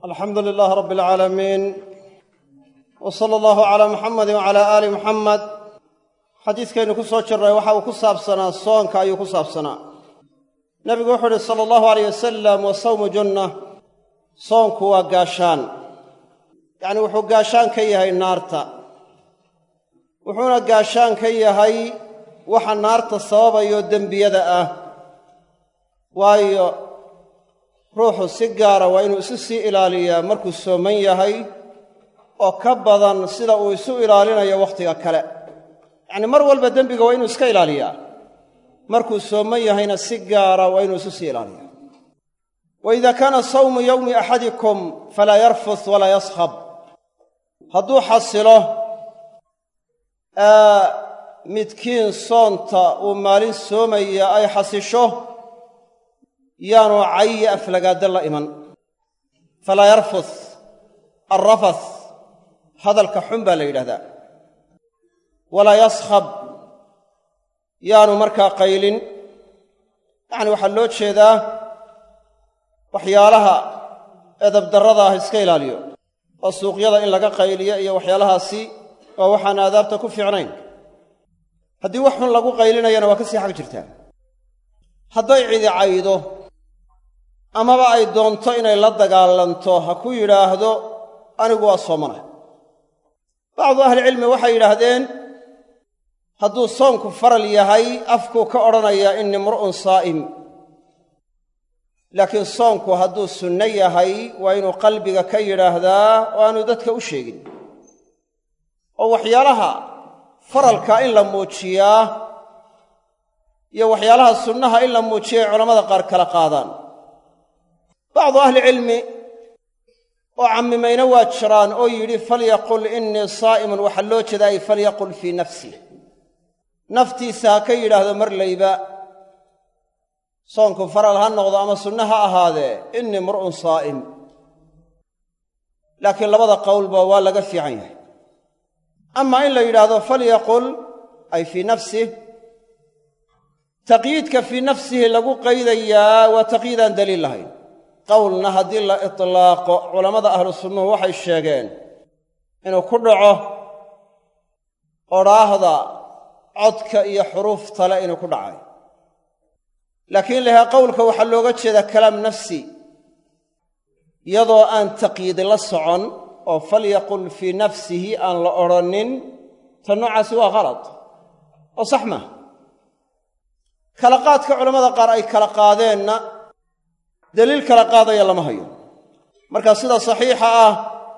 alxamdu lilaah rabbi alcaalamiin w sala allahu calaa muxamadi wacalaa aali muxamed xadiiskaynu ku soo jirray waxa uu ku saabsanaa soonka ayuu ku saabsanaa nebigu wuxuu uhi sala allahu alayh wasalam wa sawmu junna soonku waa gaashaan yacni wuxuu gaashaan ka yahay naarta wuxuuna gaashaan ka yahay waxa naarta sababayo dembiyada ah waayo ruuxu si gaara waa inuu isu sii ilaaliyaa markuu sooman yahay oo ka badan sida uu isu ilaalinayo wakhtiga kale yacni mar walba dembiga waa inuu iska ilaaliyaa markuu sooman yahayna si gaara waa inuu isu sii ilaaliyaa wa idaa kaana sawmu yowmi axadikum falaa yarfus walaa yaskhab hadduu xasilo midkiin soonta uu maalin soomaya ay xasisho yaanu cayi aflagaadda la iman falaa yarfus alrafas hadalka xun baa la yidhahdaa walaa yaskhab yaanu markaa qaylin yacni waxaa loo jeedaa waxyaalaha edabdarrada ah iska ilaaliyo oo suuqyada in laga qayliyo iyo waxyaalahaasi waa waxaan aadaabta ku fiicnayn haddii wax xun lagu qaylinayana waa ka sii xag jirtaa hadday cidi caydo amaba ay doonto inay la dagaalanto ha ku yidhaahdo anigu waa soomana bacdu ahlicilmi waxay yidhaahdeen hadduu soonku faral yahay afkuu ka odhanayaa inni mru'un saa'im laakiin soonku hadduu sunno yahay waa inuu qalbiga ka yidhaahdaa oo aanu dadka u sheegin oo waxyaalaha faralka in la muujiyaa iyo waxyaalaha sunnaha in la muujiya ay culammada qaar kala qaadaan bacdu ahlicilmi oo cammimayna waa jiraan oo yidhi falyaqul innii saa'imun waxaa loo jeeda ay falyaqul fii nafsih naftiisa ha ka yidhaahdo marlayba soonku faral ha noqdo ama sunno ha ahaadee innii mur'un saa'im laakiin labada qowlba waa laga fiican yahay amaa in la yidhaahdo falyaqul ay fii nafsih taqyiidka fii nafsihi lagu qaydayaa waa taqyiidaan daliil lahayn qowlna haddii la itlaaqo culammada ahlu sunnuhu waxay sheegeen inuu ku dhaco odhaahda codka iyo xuruuftale inuu ku dhacay laakiin lahaa qowlka waxaa looga jeedaa kalaam nafsi iyadoo aan taqyiidi la socon oo falyaqul fii nafsihi aan la odhannin ta noocaasi waa khalad oo sax maaha kala qaadka culammada qaar ay kala qaadeenna daliil kala qaadaya lama hayo marka sida saxiixa ah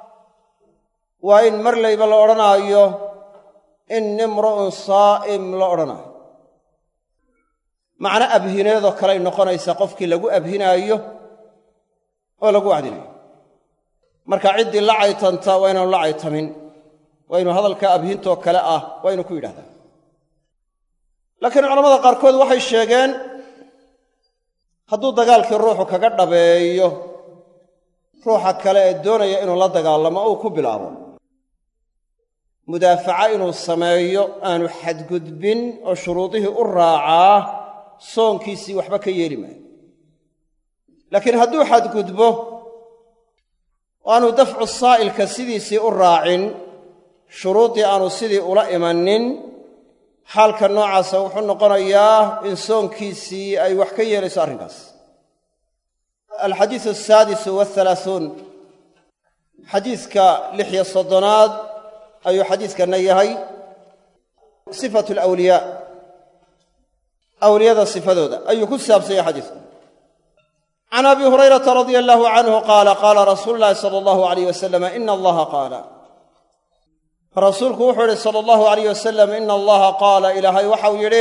waa in marlayba la odhanaayo inni mru'un saa'im la odhanaayo macno abhineedoo kaley noqonaysaa qofkii lagu abhinaayo oo lagu wacdinayo marka ciddii la caytanta waa inaanu la caytamin waa inuu hadalka abhintoo kale ah waa inuu ku yidhahdaa laakiin culamada qaarkood waxay sheegeen hadduu dagaalkii ruuxu kaga dhabeeyo ruuxa kale ee doonaya inuu la dagaalamo uu ku bilaabo mudaafaca inuu sameeyo aanu xadgudbin oo shuruudihii u raacaa soonkiisii waxba ka yeeli maayo laakiin hadduu xadgudbo oo aanu dafcu saa'ilka sidiisii u raacin shuruuddii aanu sidii ula imanin xaalka noocaasa wuxuu noqonayaa in soonkiisii ay wax ka yeelayso arrinkaas alxadiisu asaadisu waalaauun xadiiska lixyo soddonaad ayuu xadiiskanna yahay sifatu alawliyaa awliyada sifadooda ayuu ku saabsan yahay xadiisku can abi hurayrata radia allaahu canhu qaala qaala rasuulu llaahi sala allahu alayh wasalam ina allaha qaala rasuulku wuxuu yidhi sala allahu alayh wasalam ina allaha qaala ilaahay waxau yidhi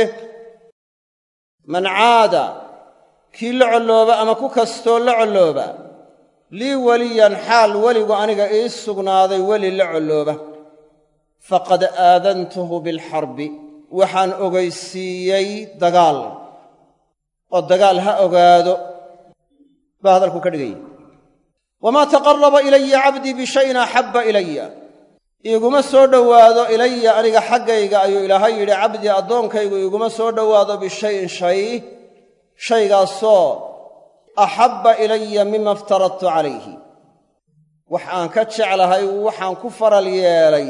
man caada kii la collooba ama ku kastoo la collooba lii weliyan xaal weligu aniga ii sugnaaday weli la collooba faqad aadantuhu bilxarbi waxaan ogaysiiyey dagaal oo dagaal ha ogaado baa hadalku ka dhigaya wamaa taqaraba ilaya cabdii bishayin axabba ilaya iiguma soo dhowaado ilaya aniga xaggayga ayuu ilaahay yidhi cabdii addoonkaygu iiguma soo dhowaado bishayin shay shaygaasoo axabba ilaya mima iftaradtu calayhi wax aan ka jeclahay waxaan ku faral yeelay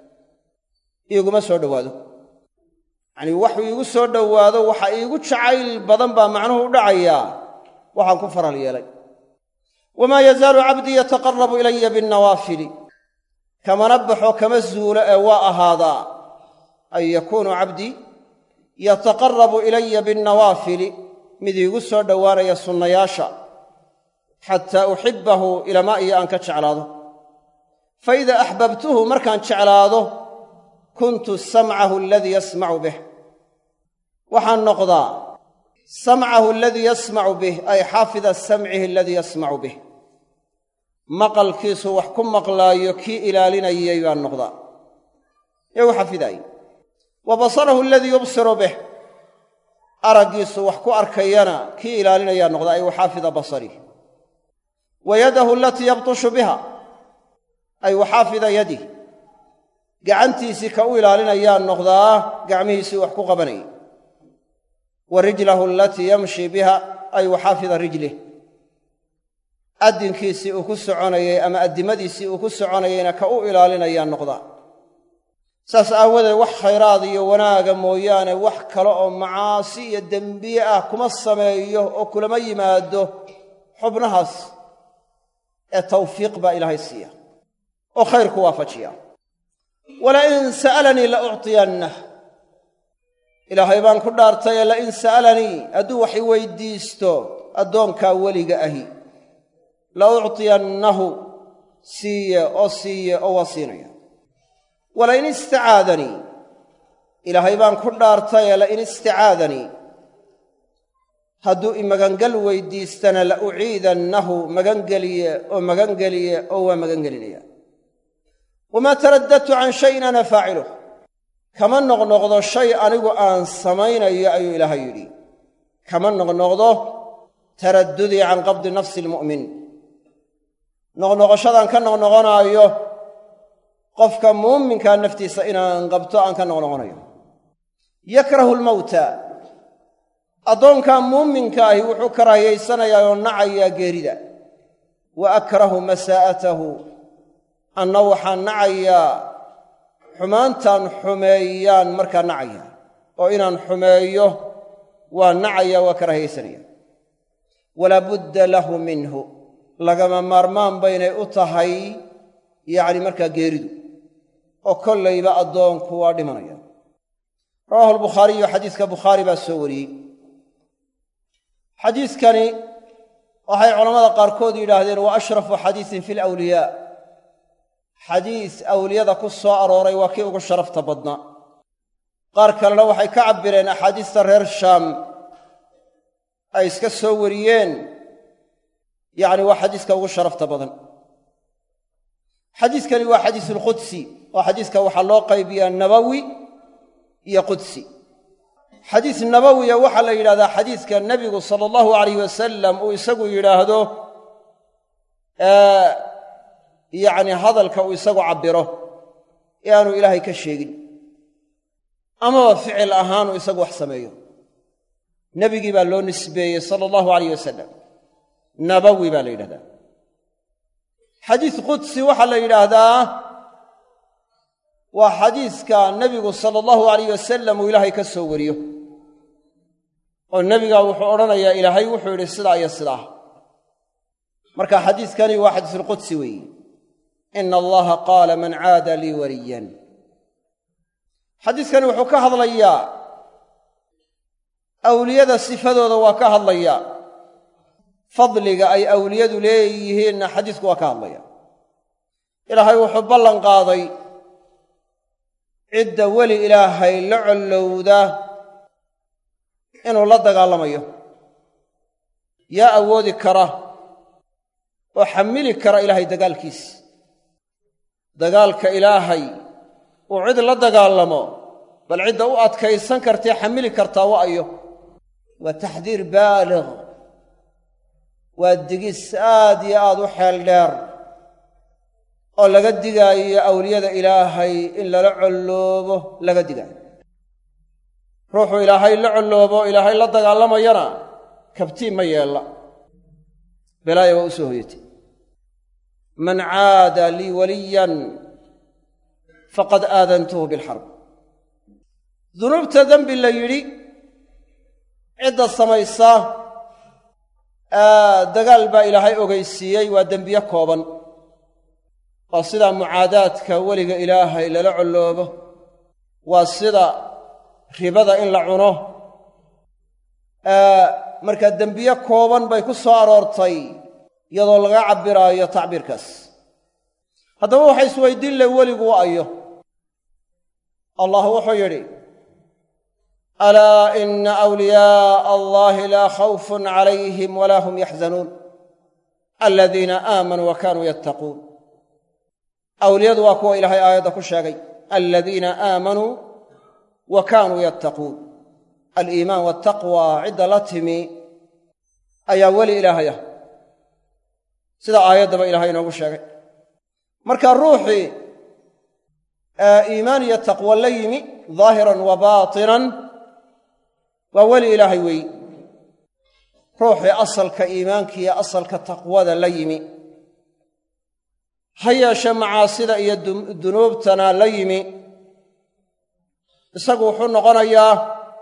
iiguma soo dhowaado yacnii waxuu iigu soo dhowaado waxa iigu jacayl badan baa macnuhu u dhacayaa waxaan ku faral yeelay wamaa yazaalu cabdii yataqarabu ilaya binnawaafili kamana baxo kama zuulo ee waa ahaadaa ay yakuunu cabdii yataqarabu ilaya binnawaafili mid iigu soo dhowaanaya sunnayaasha xataa uxibbahu ilamaa iyo aan ka jeclaado fa idaa axbabtuhu markaan jeclaado kuntu samcahu aladii yasmacu bih waxaan noqdaa samcahu aladii yasmacu bih ay xaafida samcihi aladii yasmacu bih maqalkiisu wax ku maqlaayo kii ilaalinayay baan noqdaa ee u xafidaayey wa basarahu aladii yubsiru bih araggiisu wax ku arkayana kii ilaalinayaa noqdaa ay waxaafida basarih wa yadahu alatii yabtushu biha ay waxaafida yadih gacantiisii ka u ilaalinayaa noqdaa gacmihiisii wax ku qabanayay wa rijlahu alatii yamshi biha ay waxaafida rijlih addinkiisii uu ku soconayay ama addimadiisii uu ku soconayayna ka u ilaalinayaa noqdaa saas aawadeed wax khayraad iyo wanaaga mooyaane wax kale oo macaasi iyo dembiye ah kuma sameeyo oo kulama yimaado xubnahaas ee tawfiiq baa ilaahay siiya oo khayrku waafajiya walain sa'alanii la uctiyannah ilaahay baan ku dhaartayee lain sa'alanii hadduu wax i weydiisto addoonkaa weliga ahi la uctiyannahu siiye oo siiye oo waa siinaya walain istacaadanii ilaahay baan ku dhaartayee lain istacaadanii hadduu i magangal weydiistana la uciidannahu magangeliye oo magangeliye oo waa magangelinaya wamaa taraddadtu can shayin ana faaciluh kama noqnoqdo shay anigu aan samaynayo ayuu ilaahay yidhi kama noqnoqdo taraddudii can qabdi nafsi almu'min noqnoqoshadaan ka noqnoqonaayo qofka muuminkaa naftiisa inaan qabto aan ka noqnoqonayo yakrahu lmawta addoonkaa muuminka ahi wuxuu karaahiyaysanayaa oo nacayaa geerida wa akrahu masaa'atahu anna waxaan nacayaa xumaantaan xumeeyaan markaa nacaya oo inaan xumeeyo waa nacaya waa karaahiyaysanaya walaa budda lahu minhu lagama maarmaan baynay u tahay yacni markaa geeridu oo kollayba addoonku waa dhimanaya rawaahu albukhaariyu xadiiska bukhaari baa soo wariyey xadiiskani waxay culammada qaarkood yidhaahdeen waa ashrafu xadiisin fi alawliyaa xadiis awliyada ku soo arooray waa kii ugu sharafta badnaa qaar kalena waxay ka cabbireen axaadiista reer shaam ay iska soo wariyeen yacni waa xadiiska ugu sharafta badan xadiiskani waa xadiisulqudsi oo xadiiska waxaa loo qaybiyaa nabawi iyo qudsi xadiis nabawiya waxaa la yidhahdaa xadiiska nebigu sala allahu alayh wasalam uu isagu yidhaahdo yacni hadalka uu isagu cabbiro ee aanu ilaahay ka sheegin amaba ficil ahaanuu isagu wax sameeyo nebigii baa loo nisbeeyey sala allahu alayh wasalam nabawi baa la yidhahdaa xadiis qudsi waxaa la yidhaahdaa waa xadiiska nebigu sala allahu alayh wasalam uu ilaahay ka soo wariyo oo nebigaa wuxuu odhanayaa ilaahay wuxuu yidhi sidaa iyo sidaa marka xadiiskani waa xadiisulqudsi weeye ina allaha qaala man caada lii waliyan xadiiskani wuxuu ka hadlayaa awliyada sifadooda waa ka hadlayaa fadliga ay awliyadu leeyihiinna xadiisku waa ka hadlaya ilaahay wuxuu ballan qaaday cidda weli ilaahay la collowda inuu la dagaalamayo yaa awoodi kara oo xamili kara ilaahay dagaalkiisa dagaalka ilaahay uu cid la dagaalamo bal cidda u adkaysan kartae xamili kartaa wa ayo waa taxdiir baalig waa digis aad iyo aad u xeel dheer oo laga digaayo awliyada ilaahay in lala colloobo laga digaayo ruuxuu ilaahay la colloobo ilaahay la dagaalamayana kabtiin ma yeella belaaya waa u soo hoyatay man caada lii waliyan faqad aadantuhu bilxarb dunuubta dembi la yidhi cidda samaysa dagaal baa ilaahay ogeysiiyey waa dembiye kooban waa sida mucaadaadka weliga ilaahay lala colloobo waa sida ribada in la cuno markaa dembiye kooban bay ku soo aroortay iyadoo laga cabbiraayo tacbiirkaas haddaba waxa isweydiin leh weligu wa ayo allah wuxuu yidhi alaa ina awliyaa'a allahi laa khawfun calayhim walaa hum yaxzanuun aladiina aamanuu wa kaanuu yattaquun awliyadu waa kuwa ilaahay aayadda ku sheegay aladiina aamanuu wa kaanuu yattaquun aliimaan waltaqwa cidda la timi ayaa weli ilaahay ah sida aayaddaba ilahay inoogu sheegay marka ruuxii iimaan iyo taqwo la yimi daahiran wa baatinan waa weli ilaahay weeyi ruuxii asalka iimaanka iyo asalka taqwada la yimi ha yeeshe macaasida iyo dunuubtana la yimi isagu wuxuu noqonayaa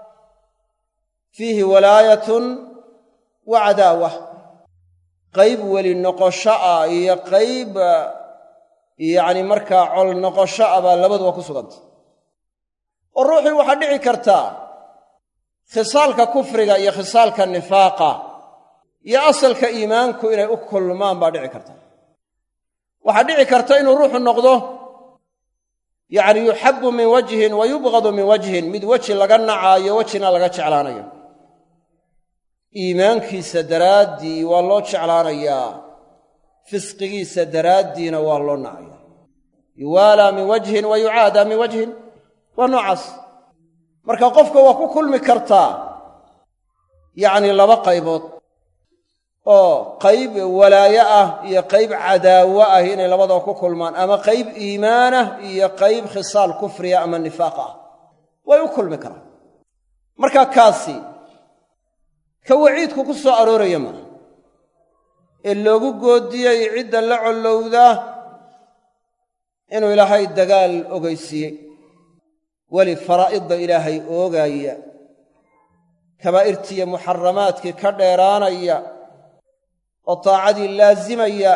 fiihi walaayatun wa cadaawa qayb weli noqosho ah iyo qayb yacni markaa col noqosho ah baa labaduba ku suganta oo ruuxii waxaa dhici kartaa khisaalka kufriga iyo khisaalka nifaaqa iyo asalka iimaanku inay u kulmaan baa dhici karta waxaa dhici karta inuu ruuxu noqdo yacni yuxabbu min wajhin wa yubqadu min wajhin mid weji laga nacaayo wejina laga jeclaanayo iimaankiisa daraaddii waa loo jeclaanayaa fisqigiisa daraaddiina waa loo nacaya yuwaalaa min wajhin wa yucaadaa min wajhin waa noocaas marka qofka waa ku kulmi kartaa yacni laba qaybood oo qayb walaayo ah iyo qayb cadaawo ah inay labadaba ku kulmaan ama qayb iimaanah iyo qayb khisaal kufriya ama nifaaq ah way u kulmi karaan marka kaasi ka waciidku ku soo arooraya maaha ee loogu goodiyey cidda la collowda inuu ilaahay dagaal ogeysiiyey weli faraa'idda ilaahay oogaaya kabaa'irtiiyo muxaramaadkii ka dheeraanaya oo taacadii laasimaya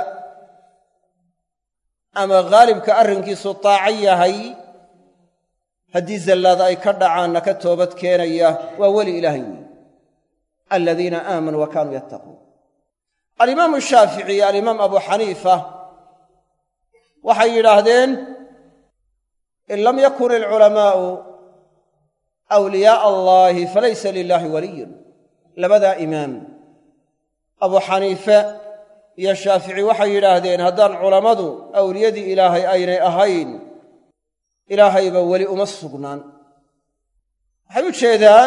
ama khaalibka arrinkiisu taaco yahay haddii zallaada ay ka dhacaanna ka toobad keenaya waa weli ilaahay weyi aladiina aamanuu wa kaanuu yattaquun alimaamu shaafici iyo alimaam abu xaniifa waxay yidhaahdeen in lam yakun alculamaa'u awliyaa'a allaahi falaysa lilaahi waliyun labadaa imaam abu xaniife iyo shaafici waxay yidhaahdeen haddaan culammadu awliyadii ilaahay aynay ahayn ilaahayba weli uma sugnaan waxay u jeedaan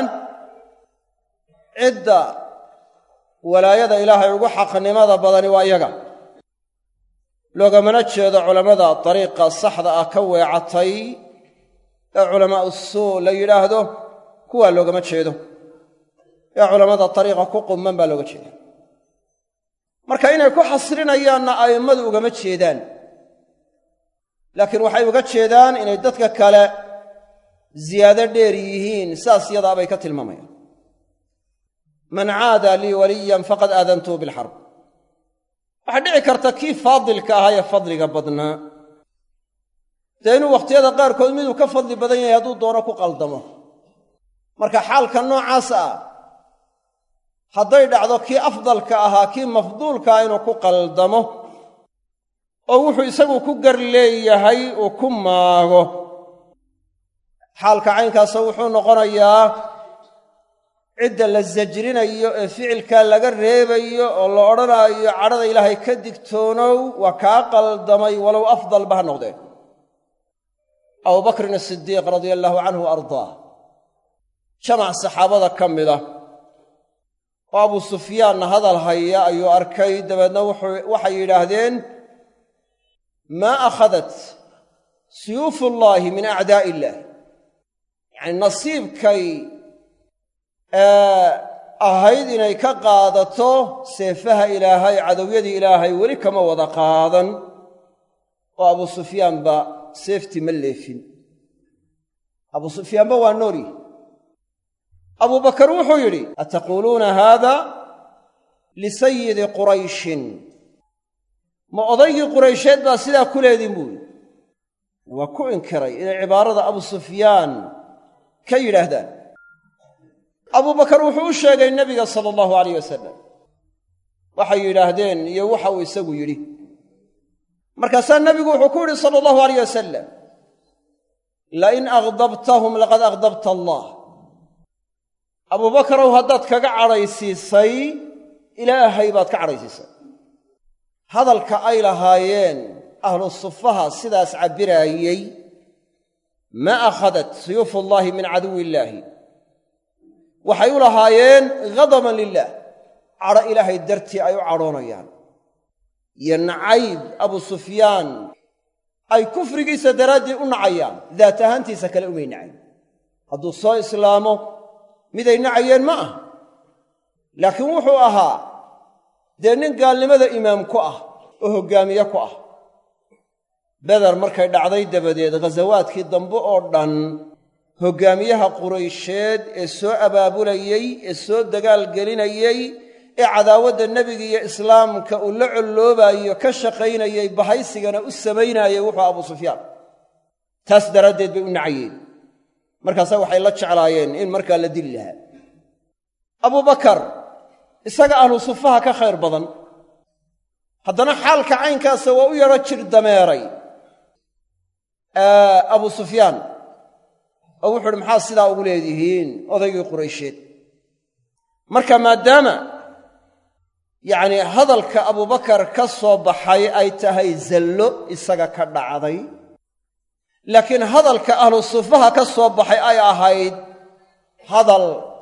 cidda walaayada ilaahay ugu xaqnimada badani waa iyaga loogamana jeedo culammada dariiqa saxda ah ka weecatay ee culamaa'u suu la yidhaahdo kuwaa loogama jeedo ee culammada dariiqa ku qumman baa looga jeeda marka inay ku xasrinayaanna a'immadu ugama jeedaan laakiin waxay uga jeedaan inay dadka kale ziyaado dheer yihiin saas yadaabay ka tilmaamayaan man caada lii waliyan faqad aadantuhu bilxarb waxaa dhici karta kii faadilka ahaa ee fadliga badnaa dee inuu wakhtiyada qaarkood miduu ka fadli badan yahay hadduu doono ku qaldamo marka xaalka noocaas ah hadday dhacdo kii afdalka ahaa kii mafduulkaa inuu ku qaldamo oo wuxuu isagu ku gar leeyahay uu ku maago xaalka caynkaasa wuxuu noqonayaa cidda la sajrinayo ee ficilkaa laga reebayo oo la odhanaayo cadhada ilaahay ka digtoonow waa kaa qaldamay walow afdalba ha noqdeen abubakrin asidiiq radia allaahu canhu wa ardaah jamac saxaabada ka mid ah oo abu sufyaanna hadal haya ayuu arkay dabeedna waxay yidhaahdeen maa akhadat suyuufullaahi min acdaa'i illaah yacni nasiibkay ahayd inay ka qaadato seefaha ilaahay cadowyadii ilaahay weli kama wada qaadan oo abu sufyaanba seeftii ma leefin abu sufyaanba waa noolyi abubakar wuxuu yidhi ataquuluuna haada lisayidi qurayshin ma odaygii quraysheed baa sidaa ku leedin buu yidhi waa ku inkiray inay cibaarada abu sufyaan ka yidhaahdaan abubakar wuxuu u sheegay nebiga sala allahu alayh wasalam waxay yidhaahdeen iyo waxa uu isagu yidhi markaasaa nebigu wuxuu ku yidhi sala allahu alayh wasalam lain akhdabtahum laqad akhdabta allah abubakarow haddaad kaga cadhaysiisay ilaahay baad ka cadhaysiisay hadalka ay lahaayeen ahlu sufaha sidaas cabbiraayey ma akhadat suyuufullaahi min caduwi illaahi waxay u lahaayeen ghadaban lilah cadho ilaahay dartii ay u cadhoonayaan iyo nacayb abu sufyaan ay kufrigiisa daraaddii u nacayaan daat ahaantiisa kale umay nacayn hadduu soo islaamo miday nacayeen ma ah laakiin wuxuu ahaa dee nin gaalnimada imaam ku ah oo hoggaamiye ku ah beder markay dhacday dabadeed ghasawaadkii dambe oo dhan hoggaamiyaha quraysheed ee soo abaabulayey ee soo dagaal gelinayey ee cadaawadda nebiga iyo islaamka uu la colloobayo ka shaqaynayey bahaysigana u samaynaayey wuxuu abu sufyaan taas daraaddeed bay u nacayeen markaasaa waxay la jeclaayeen in markaa la dili lahaa abubakar isaga ahlu sufaha ka khayr badan haddana xaalka caynkaasa waa u yadho jir dameeray abu sufyaan oo wuxu uhi maxaa sidaa ugu leedihiin odaygii quraysheed marka maadaama yacnii hadalka abubakar ka soo baxay ay tahay zallo isaga ka dhacday laakiin hadalka ahlu sufaha ka soo baxay ay ahayd hadal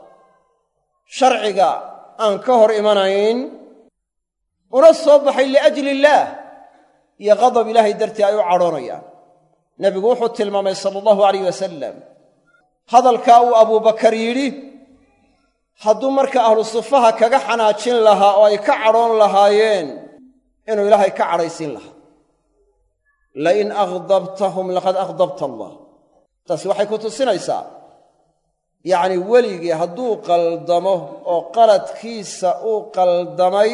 sharciga aan ka hor imanayn una soo baxay liajli illaah iyo qadab ilaahay dartii ay u cadhoonayaan nebigu wuxuu tilmaamay sala allahu alayh wasalam hadalkaa uu abubakar yidhi hadduu marka ahlu sufaha kaga xanaajin lahaa oo ay ka cadhoon lahaayeen inuu ilaahay ka cadhaysiin lahaa lain akhdabtahum laqad akhdabta allah taasi waxay ku tusinaysaa yacnii weligii hadduu qaldamo oo qaladkiisa uu qaldamay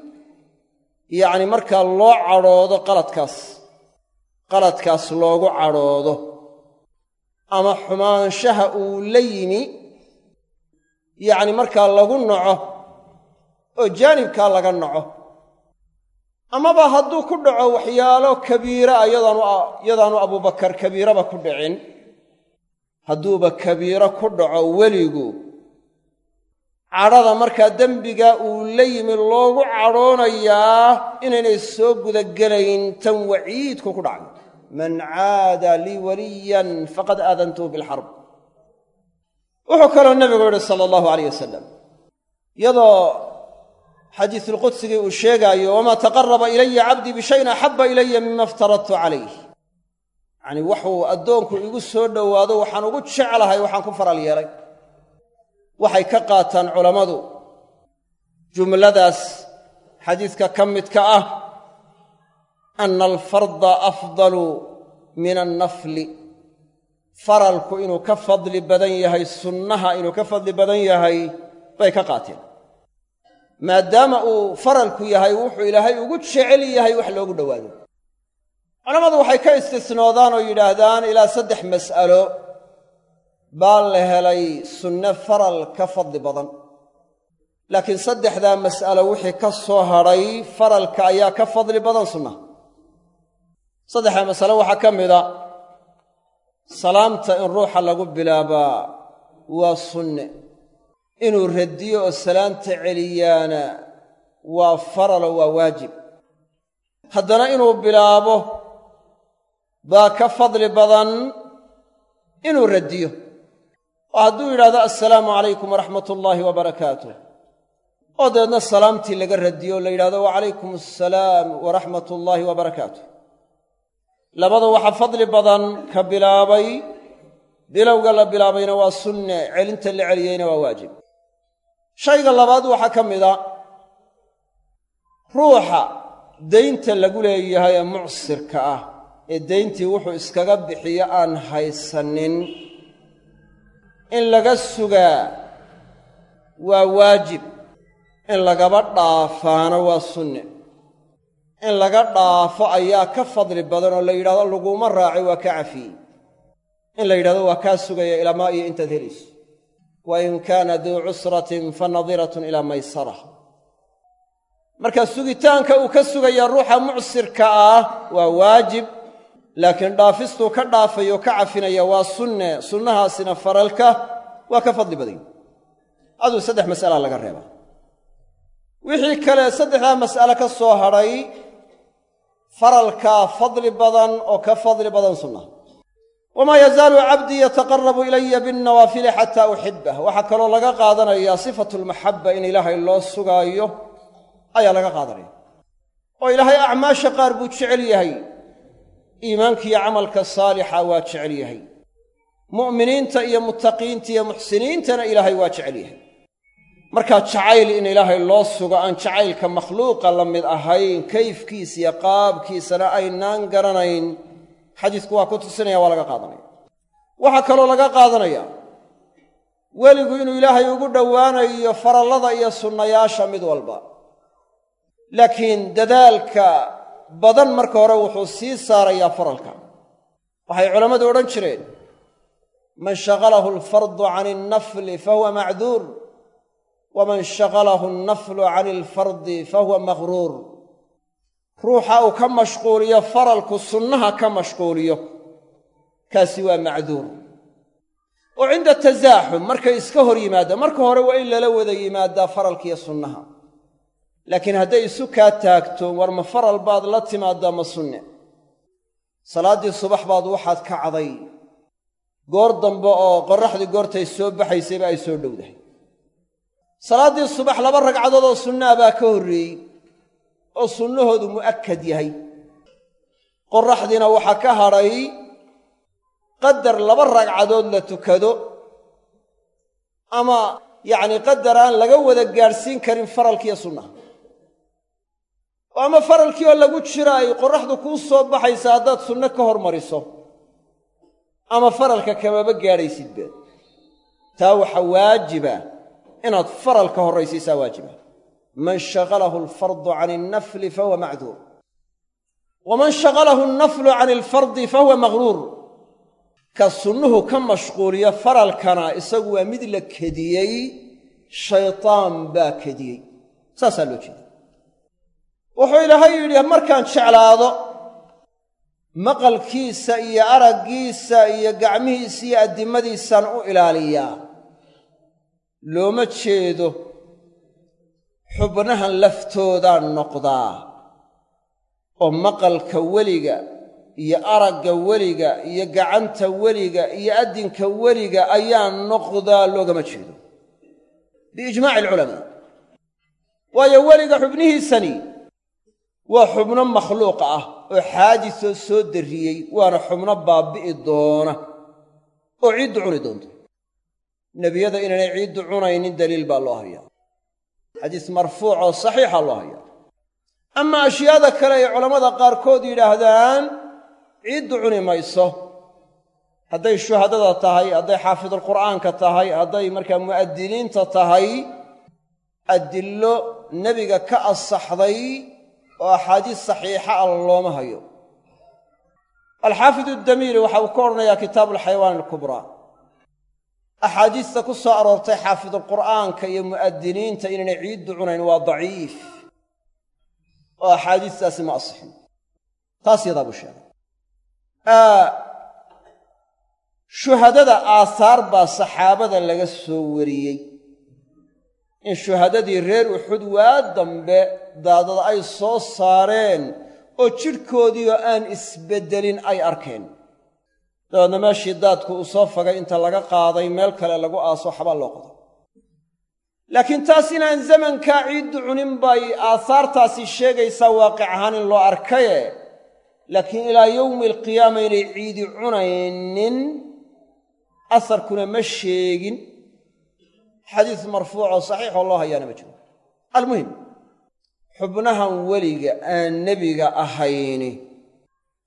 yacni markaa loo cadhoodo qaladkaas qaladkaas loogu cadhoodo ama xumaanshaha uu la yimi yacni markaa lagu naco oo jaanibkaa laga naco amaba hadduu ku dhaco waxyaalo kabiira a yadaanu abubakar kabiiraba ku dhicin hadduuba kabiiro ku dhaco weligu cadhada markaa dembiga uu la yimi loogu cadhoonayaa inaynay soo gudagelayn tan waciidku ku dhacay man caada lii waliyan faqad aadantuhu bilxarb wuxuu kaloo nebigu yidhi sala allahu alayh wasalam iyadoo xadiisulqudsigii uu sheegaayo wamaa taqaraba ilaya cabdii bishayin axabba ilaya mima iftaradtu calayh yacanii waxuu addoonku igu soo dhowaado waxaan ugu jeclahay waxaan ku faral yeelay waxay ka qaataan culammadu jumladaas xadiidka ka midka ah ana alfarda afdalu min annafli faralku inuu ka fadli badan yahay sunnaha inuu ka fadli badan yahay bay ka qaateen maadaama uu faralku yahay wuxuu ilaahay ugu jecel yahay wax loogu dhowaado culammadu waxay ka istisnoodaan oo yidhaahdaan ilaa saddex mas'alo baa la helay sunne faral ka fadli badan laakiin saddexdaa mas'alo wixii ka soo hadhay faralka ayaa ka fadli badan sunnaha saddexdaa masalo waxaa ka mida salaamta in ruuxa lagu bilaabaa waa sunne inuu radiyo oo salaanta celiyaana waa faralo waa waajib haddana inuu bilaabo baa ka fadli badan inuu radiyo oo hadduu yidhahdo assalaamu calaykum waraxmat ullaahi wabarakaatuh oo dabeedna salaamtii laga radiyo o la yidhahdo wacalaykum assalaam waraxmat ullaahi wabarakaatuh labada waxaa fadli badan ka bilaabay bilowga la bilaabayna waa sunne celinta la celiyeyna waa waajib shayga labaad waxaa ka mida ruuxa daynta lagu leeyahay ee mucsirka ah ee dayntii wuxuu iskaga bixiyo aan haysanin in laga sugaa waa waajib in lagaba dhaafaana waa sunne in laga dhaafo ayaa ka fadli badan oo la yidhahdo laguma raacay waa ka cafiyey in la yidhahdo waa kaa sugaya ilaamaa iyo intaad helayso wa in kaana duu cusratin fa nadiratun ilaa maysara marka sugitaanka uu ka sugaya ruuxa mucsirka ah waa waajib laakiin dhaafistuu ka dhaafayo ka cafinaya waa sunne sunnahaasina faralka waa ka fadli badan aduu saddex mas'alaa laga reebaa wixii kale saddexdaa mas'ale ka soo hadhay faralkaa fadli badan oo ka fadli badan sunnaha wamaa yazaalu cabdii yataqarabu ilaya binnawaafili xataa uxibah waxaa kaloo laga qaadanayaa sifatu lmaxabba in ilaahay loo sugaayo ayaa laga qaadanaya oo ilaahay acmaasha qaar buu jecel yahay iimaankiiyo camalka saalixa waa jecel yahay mu'miniinta iyo muttaqiinta iyo muxsiniintana ilaahay waa jecel yahay markaa jacayl in ilaahay loo sugo aan jacaylka makhluuqa la mid ahayn kayfkiisa iyo qaabkiisana aynaan garanayn xadiisku waa ku tusinaya waa laga qaadanaya waxaa kaloo laga qaadanaya weligu inuu ilaahay ugu dhowaanayo farallada iyo sunnayaasha mid walba laakiin dadaalka badan marka hore wuxuu sii saarayaa faralka waxay culammadu odhan jireen man shaqalahu alfardu cani alnafli fahuwa macduur waman shaqalahu alnaflu cani alfardi fahuwa maqhruur ruuxa uu ka mashquuliyo faralku sunnaha ka mashquuliyo kaasi waa macduur oo cinda tasaaxum markay iska hor yimaadaan marka hore waa in lala wada yimaadaa faralkiiyo sunnaha laakiin hadday isu kaa taagto war ma faral baad la timaaddaa ma sunne salaaddii subax baad waxaad kacday goor dambe oo qorraxdii goortay soo baxaysayba ay soo dhowdahay salaaddii subax laba ragcadood oo sunnaa baa ka horreeyey oo sunnahoodu mu'akkad yahay qorraxdiina waxaa ka hadhay qadar laba ragcadood la tukado ama yacnii qadar aan laga wada gaadhsiin karin faralkiiyo sunnaha oo ama faralkii oo lagu jira ay qorraxdu kuu soo baxaysa haddaad sunno ka hormariso ama faralka kamaba gaadhaysidba taa waxaa waajiba inaad faral ka horraysiisaa waajiba man shaqalahu alfardu cani alnafli fahuwa macduur waman shaqalahu alnaflu cani alfardi fahuwa maqhruur ka sunnuhu ka mashquuliyo faralkana isagu waa mid la kediyey shaytaan baa kediyey saasaa loo jeeda wuxuu ilaahay yidhi markaan jeclaado maqalkiisa iyo araggiisa iyo gacmihiisa iyo addimadiisaan u ilaaliyaa looma jeedo xubnahan laftoodaan noqdaa oo maqalka weliga iyo aragga weliga iyo gacanta weliga iyo addinka weliga ayaa noqdaa loogama jeedo biijmaaci alculamaa waayo weliga xubnihiisani waa xubno makhluuq ah oo xaadisoo soo darriyey waana xubno baabbi'i doona oo ciiddu cuni doonto nebiyada inaanay ciiddu cunaynin daliil baa loo hayaa xadiis marfuuc oo saxiixa loo hayaa ama ashyaada kale ay culammada qaarkood yidhaahdaan ciiddu cuni mayso hadday shuhadada tahay hadday xaafidulqur'aanka tahay hadday markaa mu'adiniinta tahay adillo nebiga ka asaxday oo axaadiis saxiixa ah looma hayo alxaafid uddamiiri waxa uu ka odhanayaa kitaabu alxayawaan alkubraa axaadiista ku soo aroortay xaafidulqur'aanka iyo mu'adiniinta inaynay ciiddu cunayn waa daciif oo axaadiistaasi ma asixin taas yadaa buu sheegay shuhadada aahaar baa saxaabada laga soo wariyey in shuhadadii reer uxud waa dambe daadada ay soo saareen oo jidhkoodiioo aan isbeddelin ay arkeen dabeedna meeshii daadku uu soo fagay inta laga qaaday meel kale lagu aaso waxbaa loo qoday laakiin taas inaan zamankaa ciiddu cunin bay aahaartaasi sheegaysaa waaqic ahaan in loo arkaye laakiin ilaa yowmi alqiyaama inay ciidi cunaynin asarkuna ma sheegin xadiis marfuucoo saxiixoo loo hayaana ma jiro almuhim xubnahan weliga aan nebiga ahayni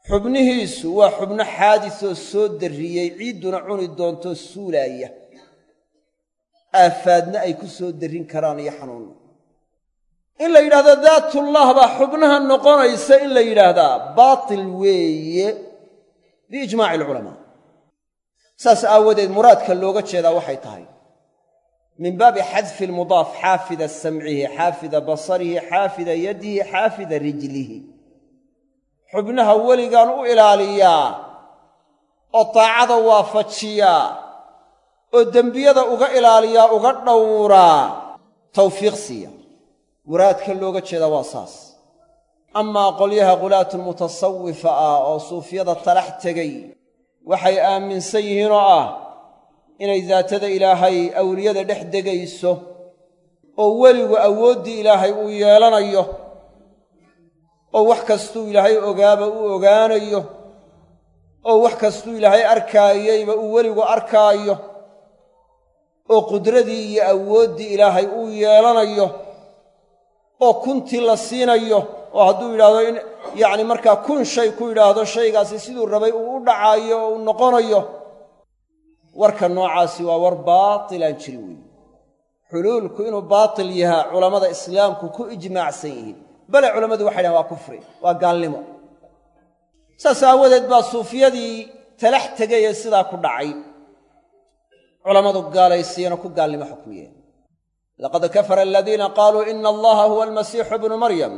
xubnihiisu waa xubno xaadisoo soo darriyey ciidduna cuni doontoo suulaaya aafaadna ay ku soo darrin karaan iyo xanuunna in la yidhahdo daatullah baa xubnaha noqonaysa in la yidhaahdaa baatil weeye biijmaaci alculamaa saas aawadeed muraadka looga jeedaa waxay tahay min baabi xadfi almudaaf xaafida samcihi xaafida basarihi xaafida yadihi xaafida rijlihi xubnaha weligaan u ilaaliyaa oo daacada waafajiyaa oo dembiyada uga ilaaliyaa uga dhowraa tawfiiq siiya muraadka looga jeedaa waa saas amaa qolyaha qulaatu mutasawifa ah oo suufyada talax tegay waxay aaminsan yihiin oo ah inay daatada ilaahay awliyada dhex degayso oo weligu awooddii ilaahay uu yeelanayo oo wax kastuu ilaahay ogaaba uu ogaanayo oo wax kastuu ilaahay arkaayeyba uu weligu arkaayo oo qudradii iyo awooddii ilaahay uu yeelanayo oo kuntii la siinayo oo hadduu yidhaahdo in yacni markaa kun shay ku yidhaahdo shaygaasi siduu rabay uu u dhacaayo oo uu noqonayo warka noocaasi waa war baatilaan jiri weeye xuluulku inuu baatil yahaa culammada islaamku ku ijmaacsan yihiin bale culammadu waxay dhahan waa kufri waa gaalnimo saas aawadeed baa suufiyadii talax tegayee sidaa ku dhacay culammadu gaalaysiiyeenoo ku gaalnimo xukmiyeen laqad kafara aladiina qaaluu ina allaha huwa almasiixu bnu maryam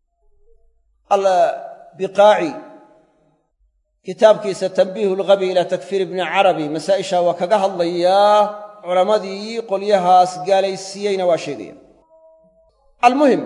albiqaaci kitaabkiisa tanbiihu lghabi ilaa takfiir ibni carabi masaa'isha waa kaga hadlayaa culammadii qolyahaas gaalaysiiyeyna waa sheegaya almuhim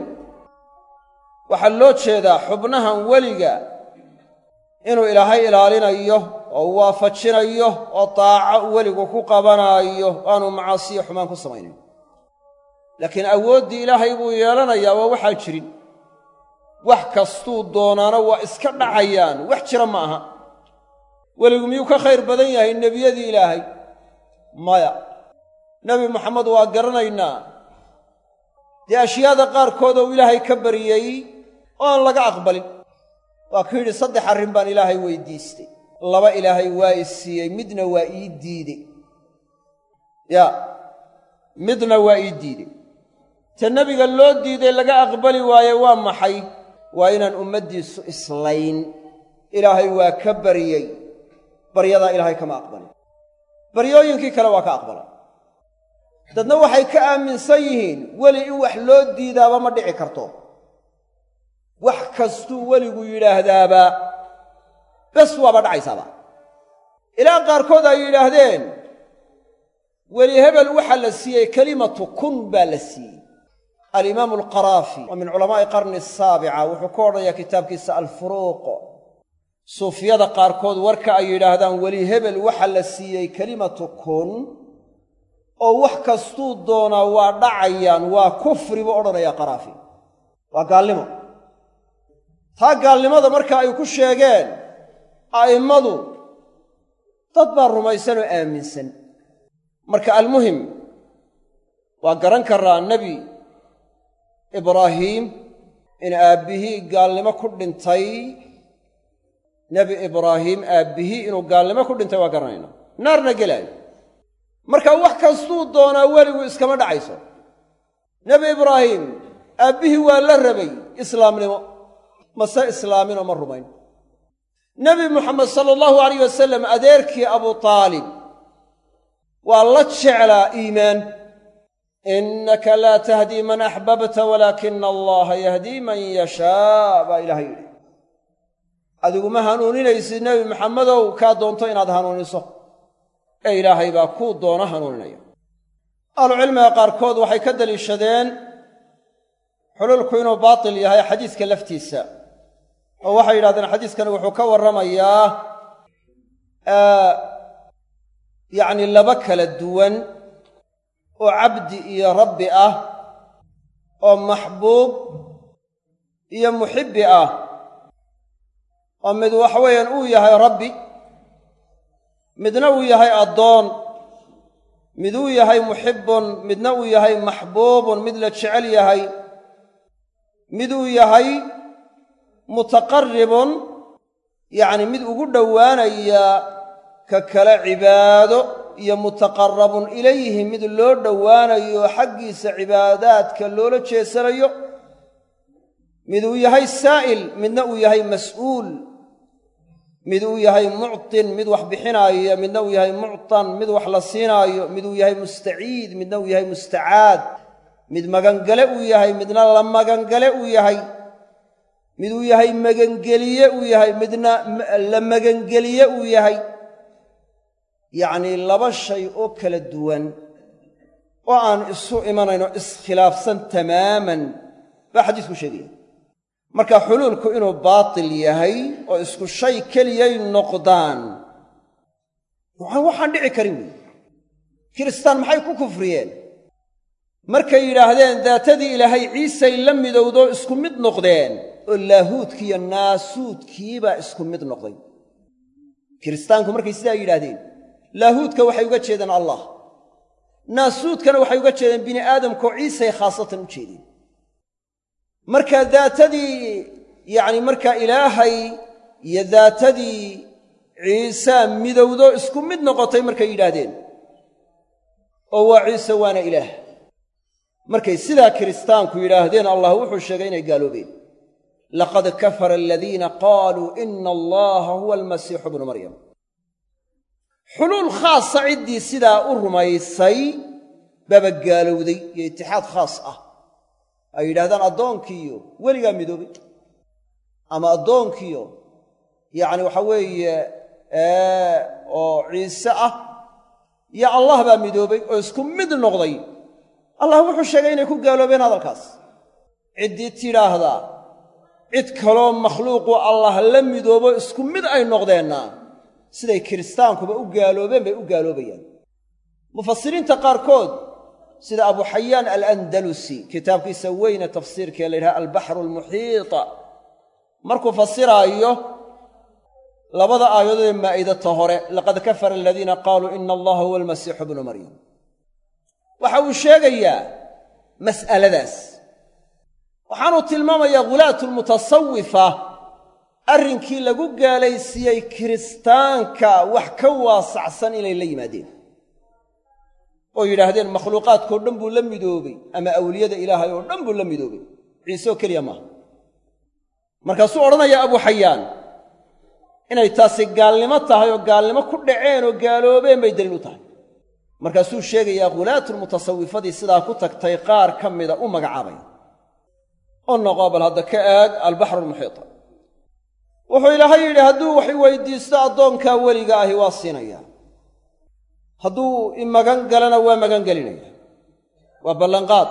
waxaa loo jeedaa xubnahan weliga inuu ilaahay ilaalinayo oo u waafajinayo oo daaco weligu ku qabanaayo aanu macaasiyo xumaan ku samaynayn laakiin awooddii ilaahay buu yeelanayaa waa waxaan jirin wax kastuu doonaana waa iska dhacayaan wax jira ma aha weligu miyuu ka khayr badan yahay nebiyadii ilaahay maya nebi moxamed waa garanaynaa dee ashyaada qaarkood ou ilaahay ka baryey oo aan laga aqbalin waa ku yidhi saddex arrin baan ilaahay weydiistay laba ilaahay waa i siiyey midna waa ii diidey yaa midna waa ii diidey ta nebiga loo diiday laga aqbali waaye waa maxay waa inaan ummaddiisu islayn ilaahay waa ka baryey baryadaa ilaahay kama aqbalin baryooyinkii kale waa ka aqbala dadna waxay ka aaminsan yihiin weli in wax loo diidaaba ma dhici karto wax kastuu weligu yidhaahdaaba bes waaba dhacaysaaba ilaa qaarkood ay yidhaahdeen weli hebel waxaa la siiyey kelimatu kun baa la siiyey alimaamu alqaraafi oo min culamaa'i qarni asaabica wuxuu ku odhanayaa kitaabkiisa alfuruuq suufyada qaarkood warka ay yidhaahdaan weli hebel waxa la siiyey kelimatu kun oo wax kastuu doonaa waa dhacayaan waa kufri buu odhanayaa qaraafi waa gaalnimo taa gaalnimada marka ay ku sheegeen a'immadu dad baa rumaysan oo aaminsan marka almuhim waa garan karaa nebi ibraahiim in aabbihii gaalnimo ku dhintay nebi ibraahiim aabbihii inuu gaalnimo ku dhintay waa garanayna naarna gelaayo marka wax kastuu doonaa weligu iskama dhacayso nebi ibraahiim aabbihii waa la rabay islaamnimo mase islaaminoo ma rumayn nebi muxamed sala allahu alayh wasalam adeerkii abuu taalib waa la jeclaa iimaan innaka laa tahdii man axbabta walaakina allaha yahdii man yashaa baa ilaahay yidhi adigu ma hanuuninaysid nebi maxamedow kaa doonto inaad hanuuniso ee ilaahay baa kuu doono hanuuninaya ahlucilmiga qaarkood waxay ka deliishadeen xululku inuu baatil yahay xadiiska laftiisa oo waxay yidhahdeen xadiiskani wuxuu ka warramayaa yacni laba kala duwan oo cabdi iyo rabbi ah oo maxbuub iyo muxibbi ah oo mid waxa weeyaan uu yahay rabbi midna uu yahay addoon mid uu yahay muxibbun midna uu yahay maxbuubun mid la jecel yahay mid uu yahay mutaqarribun yacni mid ugu dhowaanaya ka kale cibaado iyo mutaqarabun ilayhi mid loo dhowaanayo xaggiisa cibaadaadka loola jeesanayo mid uu yahay saa'il midna uu yahay mas'uul mid uu yahay muctin mid wax bixinaayo midna uu yahay muctan mid wax la siinaayo mid uu yahay mustaciid midna uu yahay mustacaad mid magangale uu yahay midna la magangale uu yahay mid uu yahay magangeliye uu yahay midna la magangeliye uu yahay yacnii laba shay oo kala duwan oo aan isu imanayno iskhilaafsan tamaaman baa xadiisku sheegaya marka xuluulku inuu baatil yahay oo isku shay keliyay noqdaan waxaan dhici karin weyi kiristaan maxay ku kufriyeen markay yidhaahdeen daatadii ilaahay ciisay la midowdoo isku mid noqdeen oo laahuudkiiyo naasuudkiibaa isku mid noqday kiristaanku markay sidaa yidhaahdeen laahuudka waxay uga jeedeen allah naasuudkana waxay uga jeedeen bini aadamkoo ciisay khaasatan u jeedeen marka daatadii yacni markaa ilaahay iyo daatadii ciisaa midowdo isku mid noqotay markay yidhaahdeen oo waa ciise waana ilaah markay sidaa kiristaanku yidhaahdeen allah wuxuu sheegay inay gaaloobeen laqad kafara aladiina qaaluu ina allaha huwa almasiixu bnu maryam xuluul khaasa ciddii sidaa u rumaysay baaba gaalowday iyo itixaad khaas ah ay yidhahdaan addoonkiiyo weligaa midoobay ama addoonkiiyo yacni waxa weeye oo ciise ah iyo allah baa midoobay oo isku mid noqday allah wuxuu sheegay inay ku gaaloobeen hadalkaas ciddii tidhaahdaa cid kaloo makhluuqu allah la midoobo isku mid ay noqdeenna siday kiristaankuba u gaaloobeen bay u gaaloobayaan mufasiriinta qaarkood sida abu xayaan alandalusi kitaabkiisa weyne tafsiirkee la yidhaha albaxru almuxiita markuu fasiraayo labada aayadood ee maa'idata hore laqad kafara aladiina qaaluu ina allaha huwa almasiixu bnu maryam waxa uu sheegayaa mas'aladaas waxaanuu tilmaamayaa ghulaatu lmutasawifa arrinkii lagu gaalaysiiyey kiristaanka wax ka waasacsan inay la yimaadeen oo yidhaahdeen makhluuqaadkao dhan buu la midoobay ama awliyada ilaahay oo dhan buu la midoobay ciise oo keliya maaha markaasuu odhanayaa abu xayaan inay taasi gaalnimo tahay oo gaalnimo ku dhaceen oo gaaloobeen bay daliil u tahay markaasuu sheegayaa khulaatulmutasawifadii sidaa ku tagtay qaar ka mida u magacaabaya oo noqo bal hadda ka eeg albaxru almuxiita wuxuu ilaahay yidhi hadduu wax i weydiisto addoonkaa weliga ahi waa siinaya hadduu i magan galana waa magan gelinaya waa ballanqaad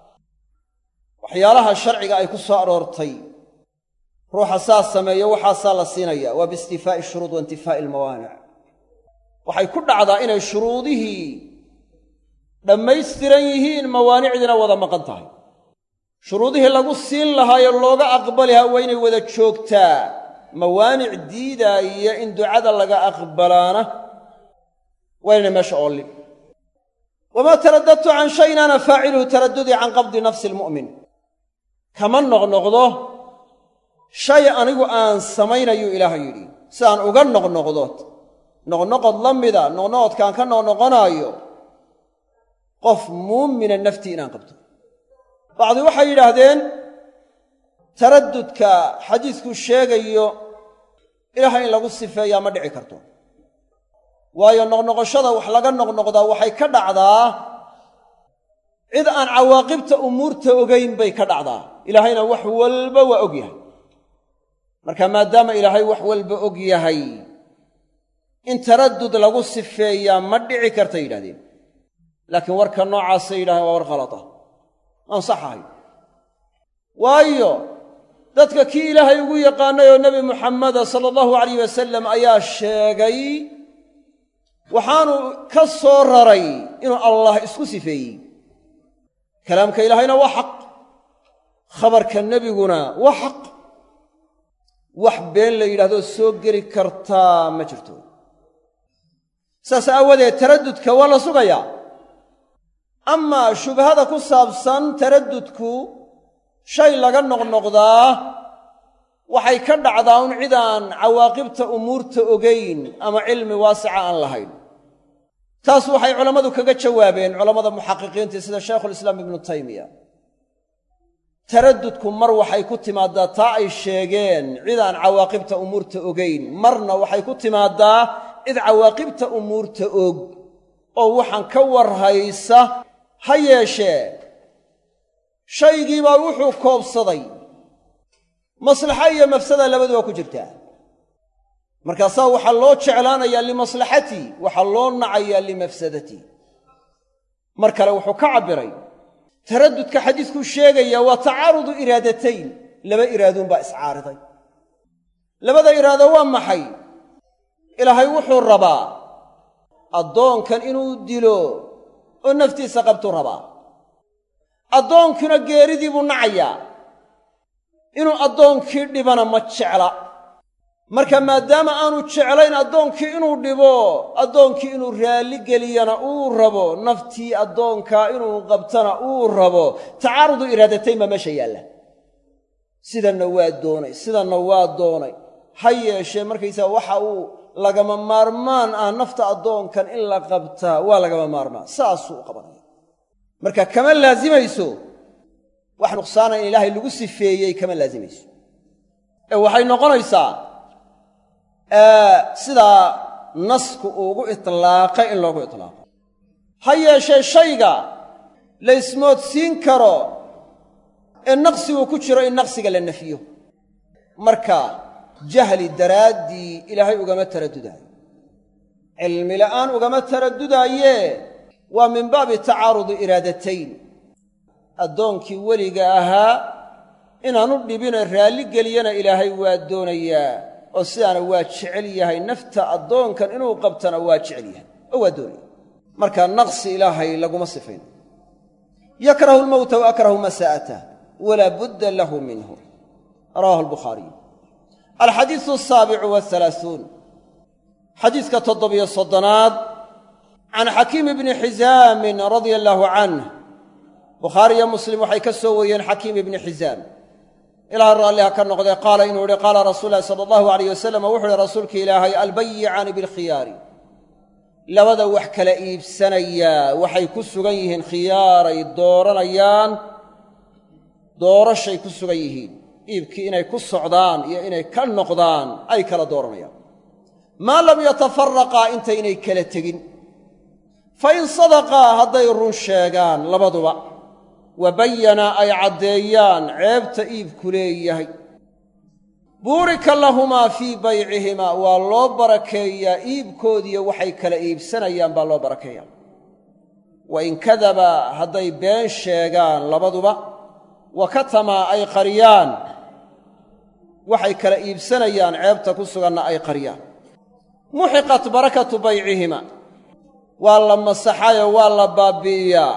waxyaalaha sharciga ay ku soo aroortay ruuxa saas sameeyo waxaasaa la siinaya waa biistifaa'i shuruud wa intifaa'i almawaanic waxay ku dhacdaa inay shuruudihii dhammaystiran yihiin mawaanicdiina wada maqan tahay shuruudihii lagu siin lahaayoo looga aqbali lahaa waa inay wada joogtaa mawaanic diidaaya in ducada laga aqbalaana waa inay meesha oolin wamaa taraddadtu can shayin ana faaciluhu taraddudii can qabdi nafsi almu'min kama noqnoqdo shay anigu aan samaynayuu ilaahay yidhi si aan uga noqnoqdo noqnoqod la mida noqnoqodkaan ka noqnoqonaayo qof muumina naftii inaan qabto bacdi waxay yidhaahdeen taraddudka xadiidku sheegayo ilaahay in lagu sifeeyaa ma dhici karto waayo noqnoqoshada wax laga noqnoqdaa waxay ka dhacdaa cid aan cawaaqibta umuurta ogayn bay ka dhacdaa ilaahayna wax walba waa og yahay marka maadaama ilaahay wax walba og yahay in taraddud lagu sifeeyaa ma dhici kartay yidhahdeen laakiin warka noocaasay yidhahdeen waa war khalata aan sax ahay waayo dadka kii ilaahay ugu yaqaanay oo nebi muxameda sala allahu alayh wasalam ayaa sheegay waxaanu ka soo raray inuu allah isku sifeeyey kalaamka ilaahayna waa xaq khabarka nebiguna waa xaq wax been la yidhahdo soo geli kartaa ma jirto saas aawadeed taraddudka waa la sugayaa amaa shubhada ku saabsan taraddudku shay laga noqnoqdaa waxay ka dhacdaa un cidaan cawaaqibta umuurta ogayn ama cilmi waasica aan lahayn taas waxay culammadu kaga jawaabeen culammada muxaqiqiintii sida shaykhulislaam ibnu taymiya taraddudku mar waxay ku timaaddaa taa ay sheegeen cidaan cawaaqibta umuurta ogayn marna waxay ku timaaddaa cid cawaaqibta umuurta og oo waxaan ka warhaysa ha yeeshee shaygiibaa wuxuu koobsaday maslaxa iyo mafsada labaduba ku jirtaa markaasaa waxaa loo jeclaanayaa limaslaxatii waxaa loo nacayaa limafsadatii mar kale wuxuu ka cabbiray taraddudka xadiiskuu sheegaya waa tacaarudu iraadatayn laba iraaduunbaa iscaariday labada iraado waa maxay ilaahay wuxuu rabaa addoonkan inuu dilo oo naftiisa qabtuu rabaa addoonkuna geeridii buu nacayaa inuu addoonkii dhibana ma jecla marka maadaama aanu jeclayn addoonkii inuu dhibo addoonkii inuu raalli geliyana uu rabo naftii addoonkaa inuu qabtana uu rabo tacaarudu iraadatayn baa meesha yaalla sidanna waa doonay sidanna waa doonay ha yeeshee markaysaga waxa uu lagama maarmaan ah nafta addoonkan in la qabtaa waa lagama maarmaan saasuu u qabanaya marka kama laasimayso wax nuqsaana in ilaahay lagu sifeeyey kama laasimayso ee waxay noqonaysaa sidaa nasku uugu itlaaqay in loogu itlaaqo ha yeeshee shayga la ismoodsiin karo ee naqsigu ku jiro in naqsiga la nafiyo marka jahli daraaddii ilaahay ugama taraddudaayo cilmi la'aan ugama taraddudaaye waa min baabi tacaarudi iraadatayn addoonkii weliga ahaa inaanu dhibina raalli geliyana ilaahay waa doonayaa oo sidaana waa jecel yahay nafta addoonkan inuu qabtana waa jecel yahay oo waa doonaya marka naqsi ilaahay laguma sifayn yakrahu lmowta wa akrahu masaa'atah walaa budda lahu minhu rawahu albukhaariy alxadiisu asaabicu waalaauun xadiiska toddobiyo soddonaad can xakiimi bni xisaamin radia allaahu canh bukhaariyo muslim waxay ka soo wariyeen xakiim ibni xisaam ilaah raalliha ka noqdee qaala inuu yihi qaala rasuul lahi sala allahu alayh wasalam wuxu uhi rasuulka ilaahay albayicaani bilkhiyaari labada wax kala iibsanayaa waxay ku sugan yihiin khiyaaray dooranayaan doorashay ku sugan yihiin iibkii inay ku socdaan iyo inay ka noqdaan ay kala dooranayaan maa lam yatafaraqaa intaynay kala tegin fa in sadaqaa hadday run sheegaan labaduba wa bayana ay caddeeyaan ceebta iibku leeyahay buurika lahumaa fii baycihimaa waa loo barakeeyaa iibkoodiiyo waxay kala iibsanayaan baa loo barakeeyaa wa in kadaba hadday been sheegaan labaduba wa katamaa ay qariyaan waxay kala iibsanayaan ceebta ku suganna ay qariyaan muxiqat barakatu baycihima waa la masaxayoo waa la baabbi'iyaa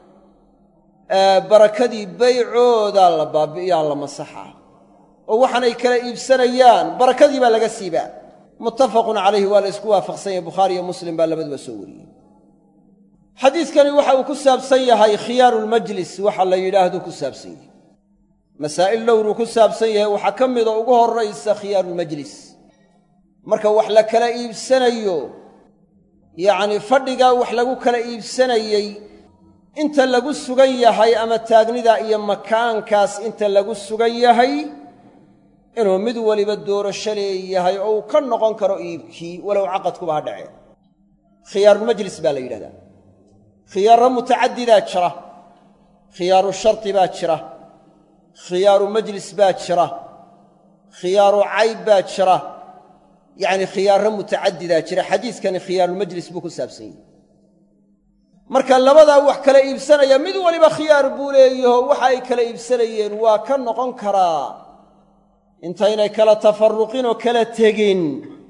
barakadii baycoodaa la baabbi'iyaa la masaxaa oo waxaanay kala iibsanayaan barakadii baa laga siibaa muttafaqun calayhi waa la isku waafaqsan yahay bukhaari iyo muslim baa labaduba soo wariyey xadiidkani waxa uu ku saabsan yahay khiyaarulmajlis waxa la yidhaahdo ku saabsan yahay masaa'il dhowruu ku saabsan yahay waxaa ka mida ugu horraysa khiyaarulmajlis marka wax la kala iibsanayo yacnii fadhigaa wax lagu kala iibsanayey inta lagu sugan yahay ama taagnidaa iyo makaankaas inta lagu sugan yahay inuu mid waliba doorasho leeyahay oo uu ka noqon karo iibkii walow caqadkuba ha dhacee khiyaarulmajlis baa la yidhahdaa khiyaaro mutacadidaa jira khiyaaru shardi baa jira khiyaaru majlis baa jira khiyaaru cayb baa jira yacni khiyaaro mutacadidaa jira xadiiskani khiyaarulmajlis buu ku saabsan yahay marka labadaa wax kala iibsanaya mid waliba khiyaar buu leeyaho waxa ay kala iibsanayeen waa ka noqon karaa intaynay kala tafarruqin oo kala tegin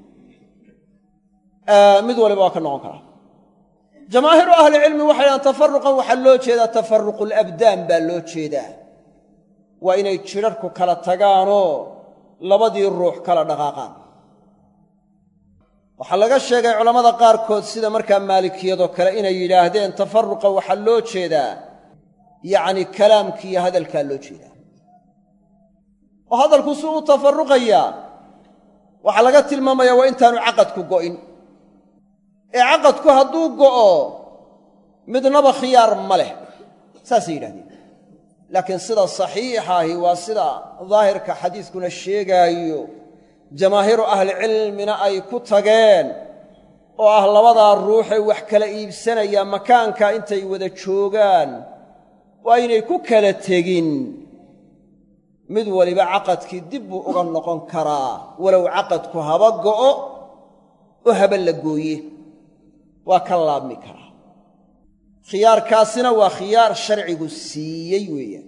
mid waliba waa ka noqon karaa jamaahiiru ahlicilmi waxay dhahaan tafaruqan waxaa loo jeedaa tafaruqulabdaan baa loo jeedaa waa inay jidharhku kala tagaanoo labadii ruux kala dhaqaaqaan waxaa laga sheegay culammada qaarkood sida markaa maalikiyadoo kale inay yidhaahdeen tafaruqa waxaa loo jeedaa yacni kalaamkiiyo hadalkaa loo jeedaa oo hadalku si u tafarruqayaa waxaa laga tilmaamayaa waa intaanu caqadku go'in ee caqadku hadduu go'o midnaba khiyaar ma leh saasay yidhahdeen laakiin sida saxiixa ahi waa sida daahirka xadiiskuna sheegaayo jamaahiiru ahlicilmina ay ku tageen oo ah labadaa ruuxee wax kala iibsanaya makaanka intay wada joogaan waa inay ku kala tegin mid waliba caqadkii dib buu uga noqon karaa walow caqadku haba go'o oo haba la gooye waa ka laabmi karaa khiyaarkaasina waa khiyaar sharcigu siiyey weeyaan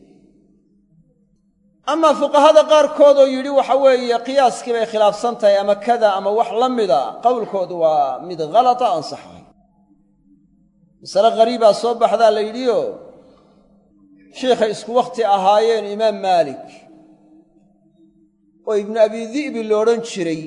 amaa fuqahada qaarkood oo yidhi waxa weeye qiyaaskii bay khilaafsan tahay ama kada ama wax la mida qowlkoodu waa mid halata ansaxahay masale khariibaa soo baxdaa la yidhioo shiikhay isku wakhti ahaayeen imaam maalik oo ibnu abi di'bi lo odhan jiray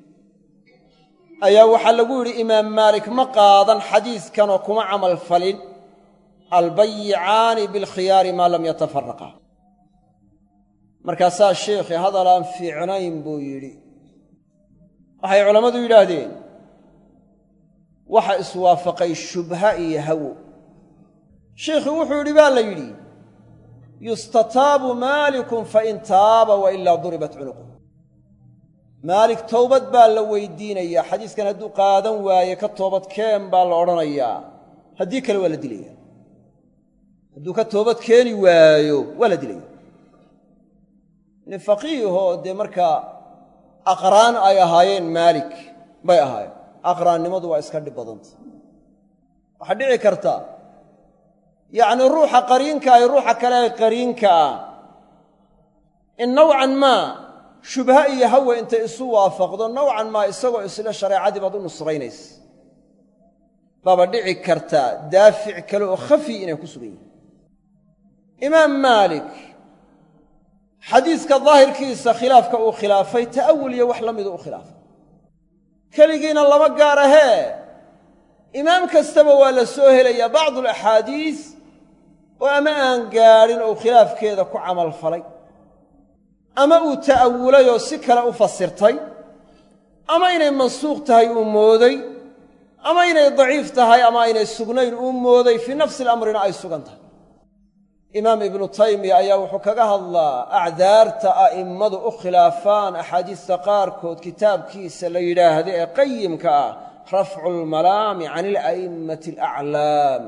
ayaa waxaa lagu yidhi imaam maalik ma qaadan xadiidkanoo kuma camal falin albayicaani bilkhiyaari maa lam yatafaraqa markaasaa sheikhi hadal aan fiicnayn buu yidhi waxay culammadu yidhaahdeen waxa iswaafaqay shubha iyo hawo sheikhii wuxuu yidhi baa la yidhi yustataabu maalikun fain taaba wa ilaa duribat cunuqu maalik towbad baa la weydiinayaa xadiiskan hadduu qaadan waaye ka toobad keen baa la odhanayaa haddii kale waa la dilaya hadduu ka toobad keeni waayo waa la dilaya nin faqiihoo dee markaa aqraan ay ahaayeen maalik bay ahaayeen aqraannimadu waa iska dhib badanta waxaa dhici karta yacnii ruuxa qariinka ay ruuxa kale ee qariinka ah in nowcan maa shubha iyo hawa intay isu waafaqdo nowcan maa isagoo isle shareecadii baad u nusraynaysa baaba dhici karta daafic kale oo khafi inay ku sugan yihin imaam maalik xadiiska daahirkiisa khilaafka uu khilaafay ta'awul iyo wax la midu u khilaafay keligiina lama gaar ahee imaam kastaba waa la soo helayaa bacdu alaxaadiis oo ama aan gaadhin ou khilaafkeeda ku camal falay ama uu ta'awulay oo si kale u fasirtay ama inay mansuuq tahay uu mooday ama inay daciif tahay ama aynay sugnayn uu mooday fii nafsi alamrina ay sugan tahay imaam ibnu taymiya ayaa wuxuu kaga hadlaa acdaarta a'immadu u khilaafaan axaadiista qaarkood kitaabkiisa la yidhaahda ee qayimka ah rafcu lmalaami can ila'immati alaclaam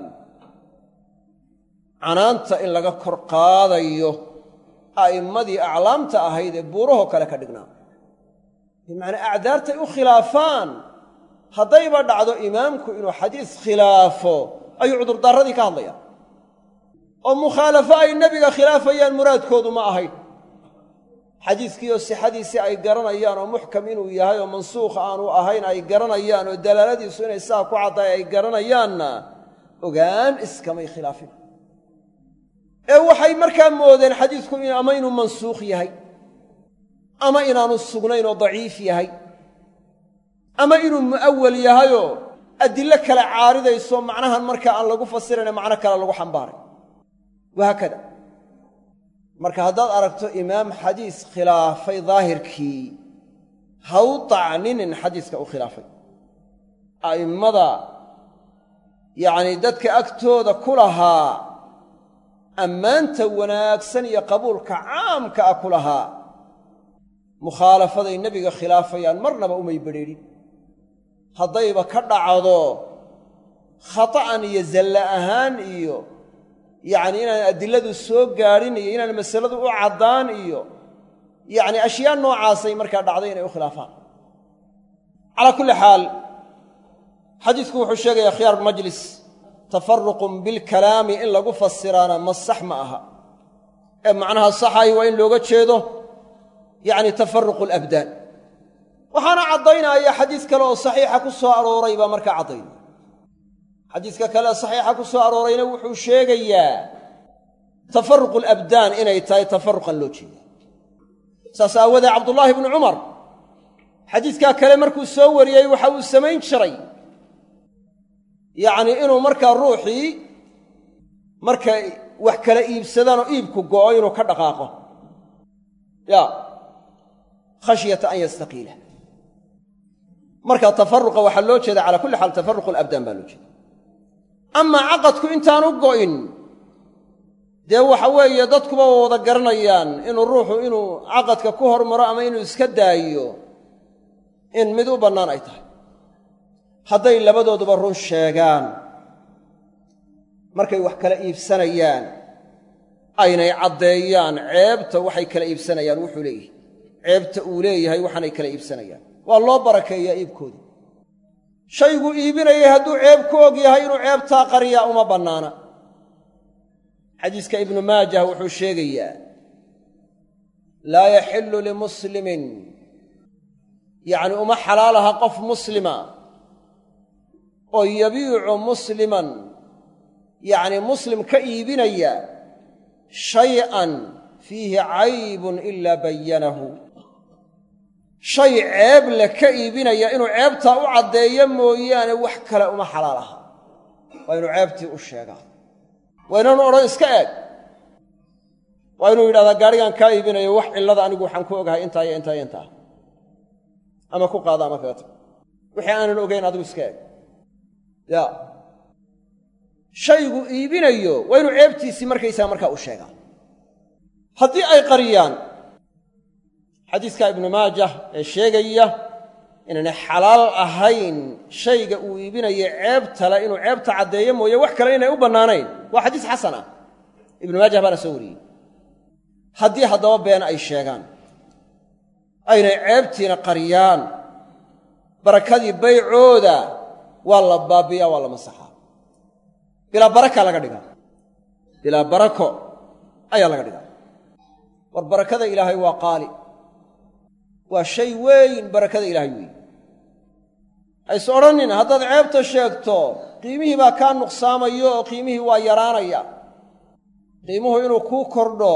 canaanta in laga kor qaadayo a'immadii aclaamta ahayd ee buurahoo kale ka dhignaa bimacnaa acdaartay u khilaafaan haddayba dhacdo imaamku inuu xadiis khilaafo ayuu cudurdaarradii ka hadlayaan oo mukhaalafo ay nebiga khilaafayaan muraadkoodu ma ahayn xadiiskiioo sixadiisii ay garanayaan oo muxkam inuu yahay oo mansuukh aanu ahayn ay garanayaan oo dalaaladiisu inay saa ku caddahay ay garanayaanna ogaan iskamay khilaafin ee waxay markaa moodeen xadiisku ama inuu mansuukh yahay ama inaanu sugnayn oo daciif yahay ama inuu mu'awal yahayoo adillo kale caaridayso macnahan markaa aan lagu fasirayne macno kale lagu xambaaray wahaakada marka haddaad aragto imaam xadiis khilaafay daahirkii ha u tacninin xadiiska u khilaafay a'immada yacnii dadka agtooda ku lahaa ammaanta wanaagsan iyo qabuulka caamka ah ku lahaa mukhaalafaday nebiga khilaafayaan marnaba umay bedheedhin haddayba ka dhacdo khata'an iyo zalle ahaan iyo yacni inaan adiladu soo gaadhin iyo inaan masaladu u caddaan iyo yacni ashyaa noocaasay markaa dhacday inay u khilaafaan calaa kulli xaal xadiisku wuxuu sheegayaa khiyaar majlis tafaruqun bilkalaami in lagu fasiraana ma sax ma aha ee macnaha saxahi waa in looga jeedo yacni tafaruqu alabdaan waxaana caddaynaya xadiis kale oo saxiixa ku soo arooray baa markaa caddaynaya xadiiska kale saxiixa ku soo aroorayna wuxuu sheegayaa tafaruqu alabdaan inay tahay tafaruqan loo jeeda saas aawadee cabdullaahi ibnu cumar xadiiskaa kale markuu soo wariyey waxa uu samayn jiray yacnii inuu markaa ruuxii markay wax kala iibsadaan oo iibku go'o inuu ka dhaqaaqo ya khashyata an yastaqiila marka tafaruqa waxaa loo jeeda cala kulli xaal tafaruqu alabdaan baa loo jeeda amaa caqadku intaanu go'in dee waxa weeye dadkuba waa wada garanayaan inuu ruuxu inuu caqadka ku hormaro ama inuu iska daayo in mid u bannaan ay tahay hadday labadooduba run sheegaan markay wax kala iibsanayaan aynay caddeeyaan ceebta waxay kala iibsanayaan wuxuu leeyahay ceebta uu leeyahay waxaanay kala iibsanayaan waa loo barakeeyaa iibkooda shayguu iibinayay hadduu ceeb ku og yahay inuu ceebtaa qariyaa uma bannaana xadiiska ibnu maajah wuxuu sheegayaa laa yaxillu limuslimin yacni uma xalaalaha qof muslima oo yabiicu musliman yacni muslim ka iibinaya shay'an fiihi caybun ilaa bayanahu shay ceeb le ka iibinaya inuu ceebtaa u caddeeyo mooyaane wax kale uma xalaal aha waa inuu ceebtii u sheegaa waa inaanu odhan iska eeg waa inuu yidhahdaa gaadhigan kaa iibinayo wax cillada anigu waxaan ku ogahay intaa iyo intaa iyo intaa ama ku qaada ama kaga tag wixii aanan ogayn adigu iska eeg ya shaygu iibinayo waa inuu ceebtiisii markaysaa markaa u sheegaa haddii ay qariyaan xadiiska ibnu maajah ee sheegaya inaanay xalaal ahayn shayga uu iibinayo ceebtale inuu ceebta caddeeyo mooye wax kale inay u bannaanayn waa xadiis xasan ah ibnu maajah baana soo wariyey haddii haddaba been ay sheegaan aynay ceebtiina qariyaan barakadii baycooda waa la baabiyaa waa la masaxaa bilaa baraka laga dhigaa bilaa barako ayaa laga dhigaa war barakada ilaahay waa qaali waa shay weyn barakada ilaahay weyn hays odhanin haddaad ceebta sheegto qiimihii baa kaa nuqsaamayo oo qiimihii waa yaraanaya qiimuhu inuu kuu kordho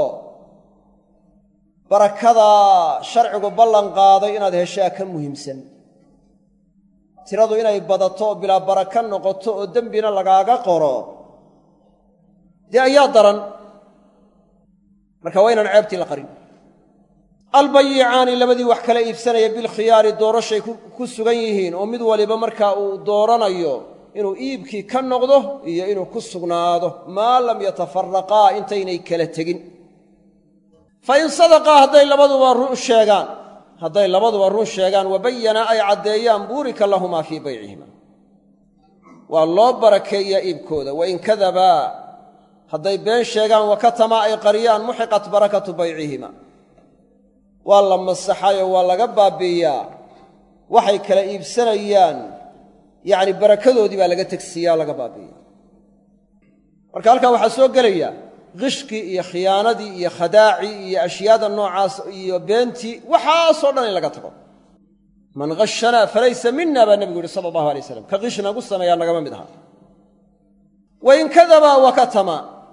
barakadaa sharcigu ballan qaaday inaad heshaa ka muhiimsan tiradu inay badato oo bilaa baraka noqoto oo dembina lagaaga qoro dee ayaa daran marka waa inaan ceebtii la qarin albayicaani labadii wax kala iibsanaya bilkhiyaari doorashay ku sugan yihiin oo mid waliba marka uu dooranayo inuu iibkii ka noqdo iyo inuu ku sugnaado maa lam yatafaraqaa intaynay kala tegin fa in sadaqaa hadday labaduba run sheegaan hadday labaduba run sheegaan wabayana ay caddeeyaan buurika lahumaa fii baycihima waa loo barakeeyaa iibkooda wain kadabaa hadday been sheegaan wakatamaa ay qariyaan muxiqat barakatu baycihima waa la masaxayoo waa laga baabiiyaa waxay kala iibsanayaan yacni barakadoodii baa laga tegsiiyaa laga baabiiya marka halkaa waxaa soo gelaya qishkii iyo khiyaanadii iyo khadaacii iyo ashyaada noocaas iyo beentii waxaasoo dhan in laga tago man khashanaa falaysa mina baa nebigu yihi sala allahu alay waslam ka qish nagu sameeyaa nagama mid aha wain kadabaa wakatama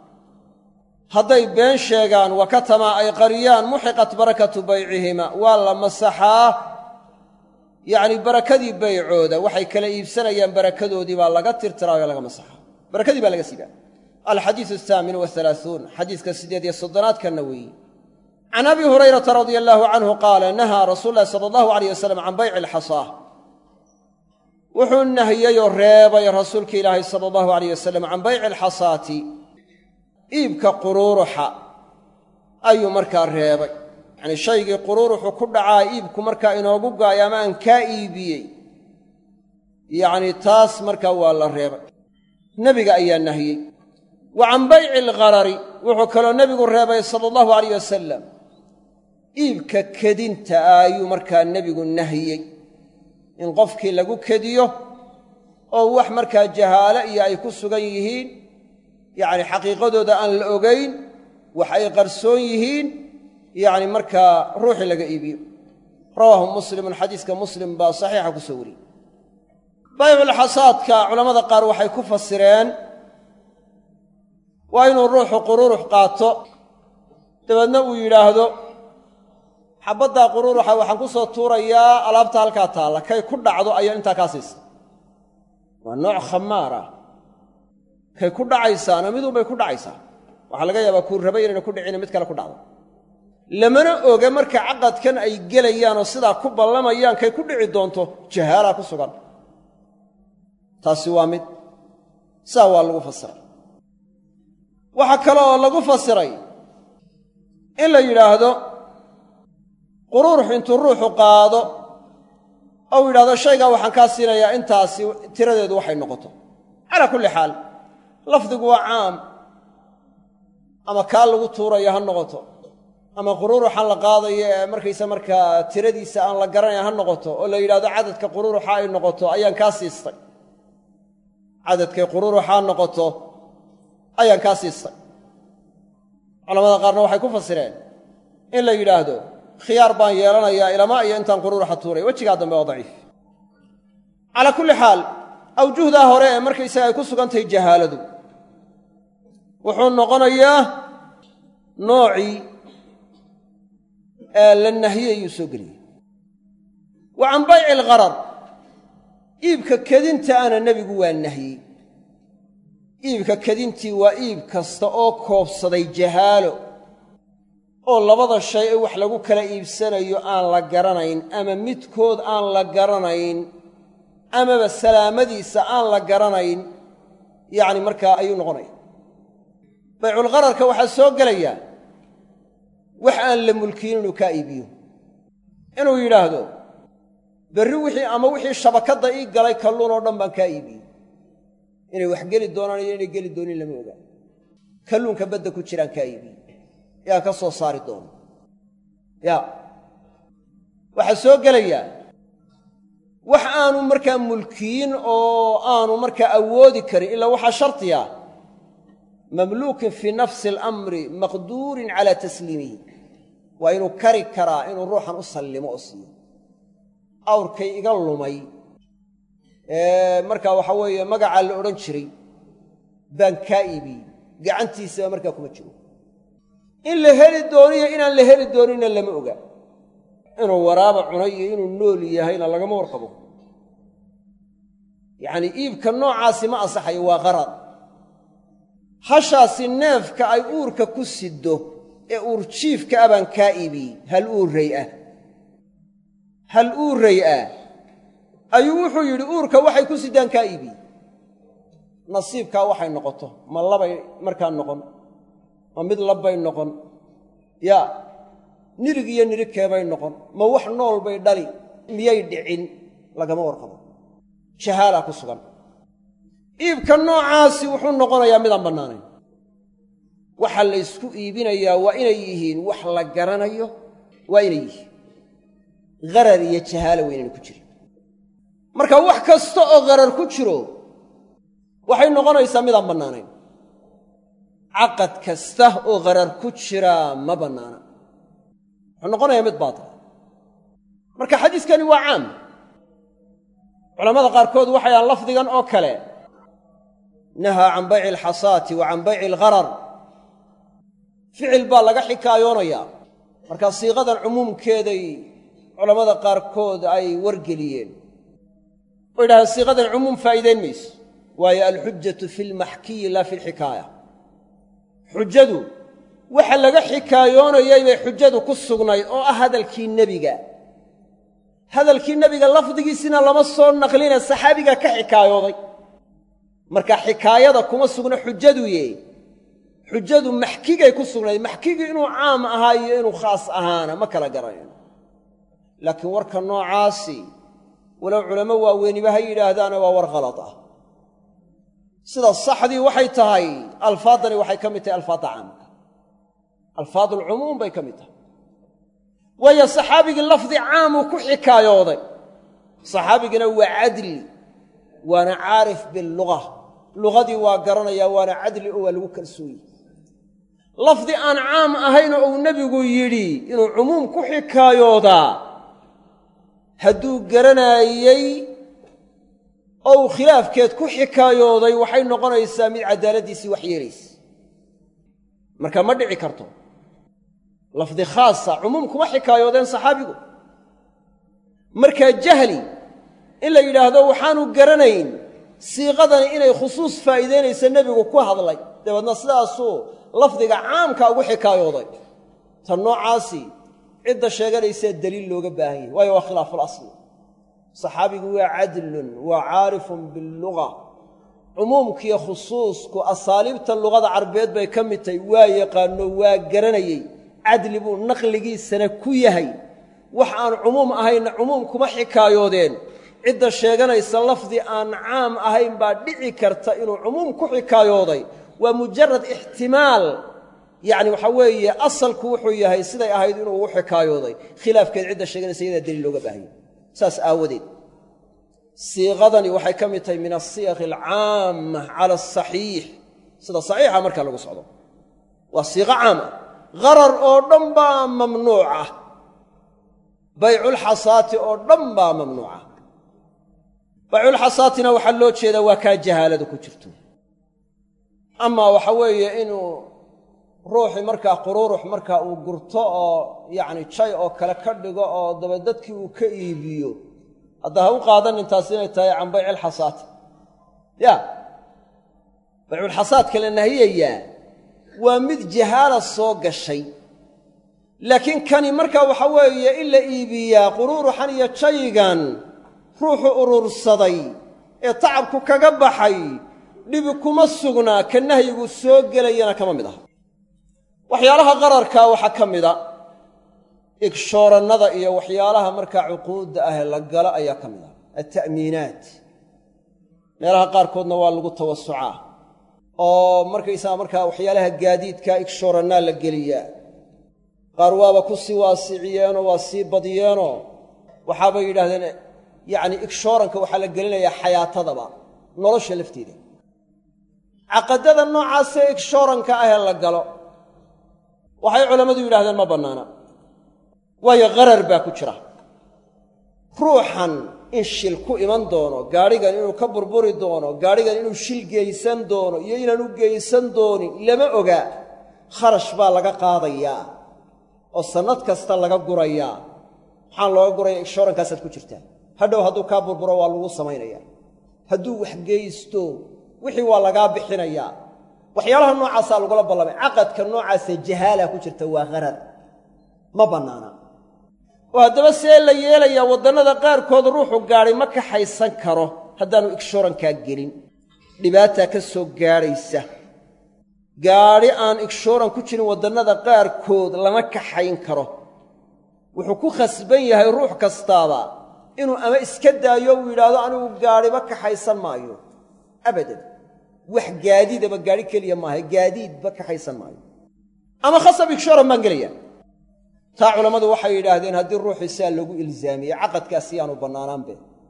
hadday been sheegaan wakatamaa ay qariyaan muxiqat barakatu baycihima waa la masaxaa yacni barakadii baycooda waxay kala iibsanayaan barakadoodii baa laga tirtiraayo laga masaxaa barakadii baa laga siibaa alxadiisu athaamin wahalaaثuun xadiiska siddeed iyo soddonaadkanna weeyi can abi hurayrata radia allaahu canhu qaala nahaa rasuulu llahi sala allahu alayh wasalam can bayci alxasaa wuxuu nahiyeyoo reebay rasuulki ilaahay sala allahu alayh wasalam can bayci alxasaati iibka quruuruxa ayuu markaa reebay yacnii shaygii quruuruxu ku dhacaa iibku markaa inoogu gaayo ama aan kaa iibiyey yacnii taas markaa waa la reebay nebiga ayaa nahiyey wa can bayci algharari wuxuu kaloo nebigu reebay sala allahu alayh wasalam iibka kedinta ah ayuu markaa nebigu nahiyey in qofkii lagu kediyo oo wax markaa jahaalo iyo ay ku sugan yihiin yacni xaqiiqadooda aan la ogayn wax ay qarsoon yihiin yacni markaa ruuxii laga iibiyo rawaahu muslimun xadiiska muslim baa saxiixa ku soo wariyey bayculxasaadka culammada qaar waxay ku fasireen waa inuu ruuxu quruurux qaato dabeedna uu yidhaahdo xabaddaa quruuruxa waxaan ku soo tuurayaa alaabta halkaa taalla kay ku dhacdo ayaa intaa kaa siisa waa nooc khamaar ah kay ku dhacaysaana midunbay ku dhacaysaa waxaa laga yaabaa kuu rabay inayna ku dhicina mid kale ku dhacdo lamana oga marka caqadkan ay gelayaan oo sidaa ku ballamayaan kay ku dhici doonto jahaalaa ku sugan taasi waa mid saa waa lagu fasiray waxaa kale oo lagu fasiray in la yidhaahdo quruurux intuu ruuxu qaado ou yidhahdo shaygaa waxaan kaa siinayaa intaasi tiradeedu waxay noqoto calaa kulli xaal lafdigu waa caam ama kaa lagu tuuraya ha noqoto ama quruuruxan la qaadayo ee markaysa markaa tiradiisa aan la garanayn ha noqoto oo la yidhahdo cadadka quruuruxa ay noqoto ayaan kaa siistay cadadkay quruuruxaa noqoto ayaan kaa siistay culamada qaarna waxay ku fasireen in la yidhaahdo khiyaar baan yeelanayaa ilamaa iyo intaan quruuruxa tuuray wejigaa dambe waa daciif calaa kulli xaal awjuhdaa hore ee markaysaga ay ku sugan tahay jahaaladu wuxuu noqonayaa noocii ee la nahiyayuu soo geliyey wa can bayci algharar iibka kedinta ana nebigu waa nahiyey iibka kedintii waa iib kasta oo koobsaday jahaalo oo labada shay ee wax lagu kala iibsanayo aan la garanayn ama midkood aan la garanayn amaba salaamadiisa aan la garanayn yacni markaa ayuu noqonaya bayculghararka waxaa soo gelayaa wax aan la mulkiyin inuu kaa iibiyo inuu yidhaahdo berri wixii ama wixii shabakadda ii galay kalluun oo dhan baan kaa iibiyey inay wax geli doonaan iyo inay geli doonin lama ogaa kalluunka badda ku jiraan kaa iibiyey yaan ka soo saari doono ya waxaa soo gelayaa wax aanu markaa mulkiyin oo aanu markaa awoodi karin ilaa waxaa shardiya mamluukin fii nafsi alamri maqduurin calaa tasliimihi waa inuu kari karaa inuu ruuxan u sallimo oo siiyo awrkay iga lumay ee markaa waxaa weeye magacaa la odhan jiray baan kaa iibiyey gacantiisaba markaa kuma jiro in la heli dooniyo inaan la heli dooninna lama oga inuu waraaba cunay iyo inuu nool yahayna lagama warqabo yacnii iibka noocaasi ma ansaxayo waa qarar hashaasi neefka ay uurka ku siddo ee uurjiifka ah baan kaa iibiyey hal uurray ah hal uurray ah ayuu wuxuu yidhi uurka waxay ku siddaan kaa iibiyey nasiibkaa waxay noqoto ma labay markaa noqon ma mid labbay noqon yaa nirig iyo nirigkeebay noqon ma wax nool bay dhali miyay dhicin lagama warqabo jahaalaa ku sugan iibka noocaasi wuxuu noqonayaa midaan bannaanayn waxa la ysku iibinayaa waa inay yihiin wax la garanayo waa inay yihiin gharar iyo jahaala waa inayna ku jirin marka wax kasta oo gharar ku jiro waxay noqonaysaa midaan bannaanayn caqad kasta oo gharar ku jiraa ma bannaana wuxuu noqonayaa mid baatila marka xadiiskani waa caam culammada qaarkood waxay ahaan lafdigan oo kale nahaa can bayci alxasaati wa can bayci algharar ficil baa laga xikaayoonayaa markaa siiqadan cumuumkeeday culammada qaarkood ay wargeliyeen oo yidhahdeen siiqadan cumuum faa'iidayn mayso waayo alxujatu fi lmaxkiyi laa fi lxikaaya xujadu waxa laga xikaayoonayay bay xujadu ku sugnayd oo ah hadalkii nebiga hadalkii nebiga lafdigiisina lama soo naqline saxaabiga ka xikaayooday marka xikaayada kuma sugna xujaduye xujadu maxkigay ku sugnayd maxkigii inuu caam ahaa iyo inuu khaas ahaana ma kala garanayno laakiin warka noocaasi walow culammo waaweyniba ha yidhaahdaana waa war khalad ah sida saxdii waxay tahay alfaaddani waxay ka mid tahay alfaadda caamka alfaadulcumuum bay ka mid tahay waayo saxaabigii lafdi caamuu ku xikaayooday saxaabigina waa cadli waana caarif biluga lugadii waa garanayaa waana cadli oo waa lagu kalsooye lafdi aan caam ahaynoo uu nebigu yidhi inuu cumuum ku xikaayoodaa hadduu garanaayey oo uu khilaafkeed ku xikaayooday waxay noqonaysaa mid caddaaladdiisii wax yeelaysa marka ma dhici karto lafdi khaasa cumuum kuma xikaayoodeen saxaabigu markaa jahli in la yidhaahdo waxaanu garanayn siiqadani inay khusuus faa'iidaynaysa nebigu ku hadlay dabeedna sidaasuu lafdiga caamka ugu xikaayooday ta noocaasi cidda sheeganaysaa deliil looga baahan yahay waayo waa khilaafu lasli saxaabigu waa cadlun waa caarifun billuga cumuumkiiyo khusuusku asaaliibta luqada carbeed bay ka mid tahay waa yaqaano waa garanayey cadli buu naqligiisana ku yahay wax aan cumuum ahaynna cumuum kuma xikaayoodeen cidda sheeganaysa lafdi aan caam ahayn baa dhici karta inuu cumuum ku xikaayooday waa mujarad ixtimaal yacni waxaa weeye asalku wuxuu yahay siday ahayd inuu ugu xikaayooday khilaafkeed cidda sheeganaysa iyadaa daliil looga baahanya saas aawadeed siiqadani waxay ka mid tahay min asiyaq alcaama cala asaxiix sida saxiixa markaa lagu socdo waa siiqo caam ah qarar oo dhan baa mamnuuc ah bayculxasaati oo dhan baa mamnuuca bayculxasaatina waxaa loo jeedaa waa kaa jahaalada ku jirto amaa waxa weeye inuu ruuxii markaa quruurux markaa uu gurto oo yacni jay oo kale ka dhigo oo dabadadkii uu ka iibiyo hadda ha u qaadanin taas inay tahay can baycilxasaati ya bayculxasaadka la nahiyayaa waa mid jahaala soo gashay laakiin kani markaa waxa weeye in la iibiyaa quruuruxan iyo jaygan ruuxu urursaday ee tacabku kaga baxay dhibi kuma sugnaa ka nahyigu soo gelayana kama mid aha waxyaalaha qararkaa waxaa ka mida igshoorannada iyo waxyaalaha markaa cuquudda ah ee la galo ayaa ka mid ah alta'miinaat meelaha qaarkoodna waa lagu tawasucaa oo markaysaga markaa waxyaalaha gaadiidka igshoorannaa la geliyaa qaar waaba ku sii waasiciyeenoo waa sii badiyeenoo waxaabay yidhahdeen yacni igshooranka waxaa la gelinayaa xayaatadaba nolosha lafteeda caqadada noocaasee igshooranka ahee la galo waxay culammadu yidhahdeen ma bannaana waayo qarar baa ku jira ruuxan in shil ku iman doono gaadhigan inuu ka burburi doono gaadhigan inuu shil geysan doono iyo inaanu geysan doonin lama oga kharash baa laga qaadayaa oo sannad kasta laga gurayaa maxaan looga guraya igshoorankaasaad ku jirtaa hadhow hadduu kaa burburo waa lagu samaynaya hadduu wax geysto wixii waa lagaa bixinayaa waxyaalaha noocaasaa lagula ballamay caqadka noocaasee jahaala ku jirta waa qarar ma bannaana oo haddaba see la yeelayaa waddannada qaarkood ruuxu gaadhay ma kaxaysan karo haddaanu igshoorankaa gelin dhibaataa ka soo gaadhaysa gaadhi aan igshooran ku jirin waddannada qaarkood lama kaxayn karo wuxuu ku khasban yahay ruux kastaaba inuu ama iska daayo uu yidhaahdo anigu gaadhiba kaxaysan maayo abadan wax gaadiidaba gaadhi keliya maaha gaadiidba kaxaysan maayo ama khasab igshooran baan gelaya taa culammadu waxay yidhaahdeen haddii ruuxii saa lagu ilzaamiyey caqadkaasi yaanu bannaanaanbe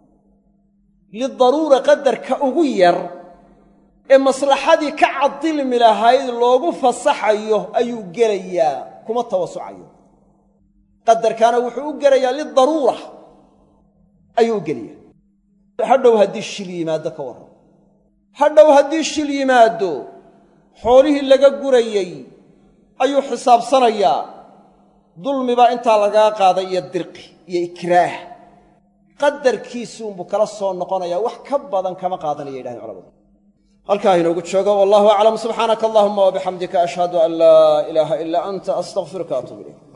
lidaruura qadarka ugu yar ee maslaxadii ka cadilmi lahayd loogu fasaxayo ayuu gelayaa kuma tawasucayo qadarkaana wuxuu u gelayaa lidaruura ayuu u gelaya hadhow haddii shil yimaaddo ka warran hadhow haddii shil yimaaddo xoolihii laga gurayey ayuu xisaabsanayaa dulmi baa intaa lagaa qaaday iyo dirqi iyo ikraah qadarkiisuunbuu kala soo noqonayaa wax ka badan kama qaadanaya yidhahdeen culamadu halkaa inoogu joogo wallahu aclam subxaanaka allahuma wabixamdika ashhadu an laa ilaaha ilaa anta astaqfiruka atuub ilayk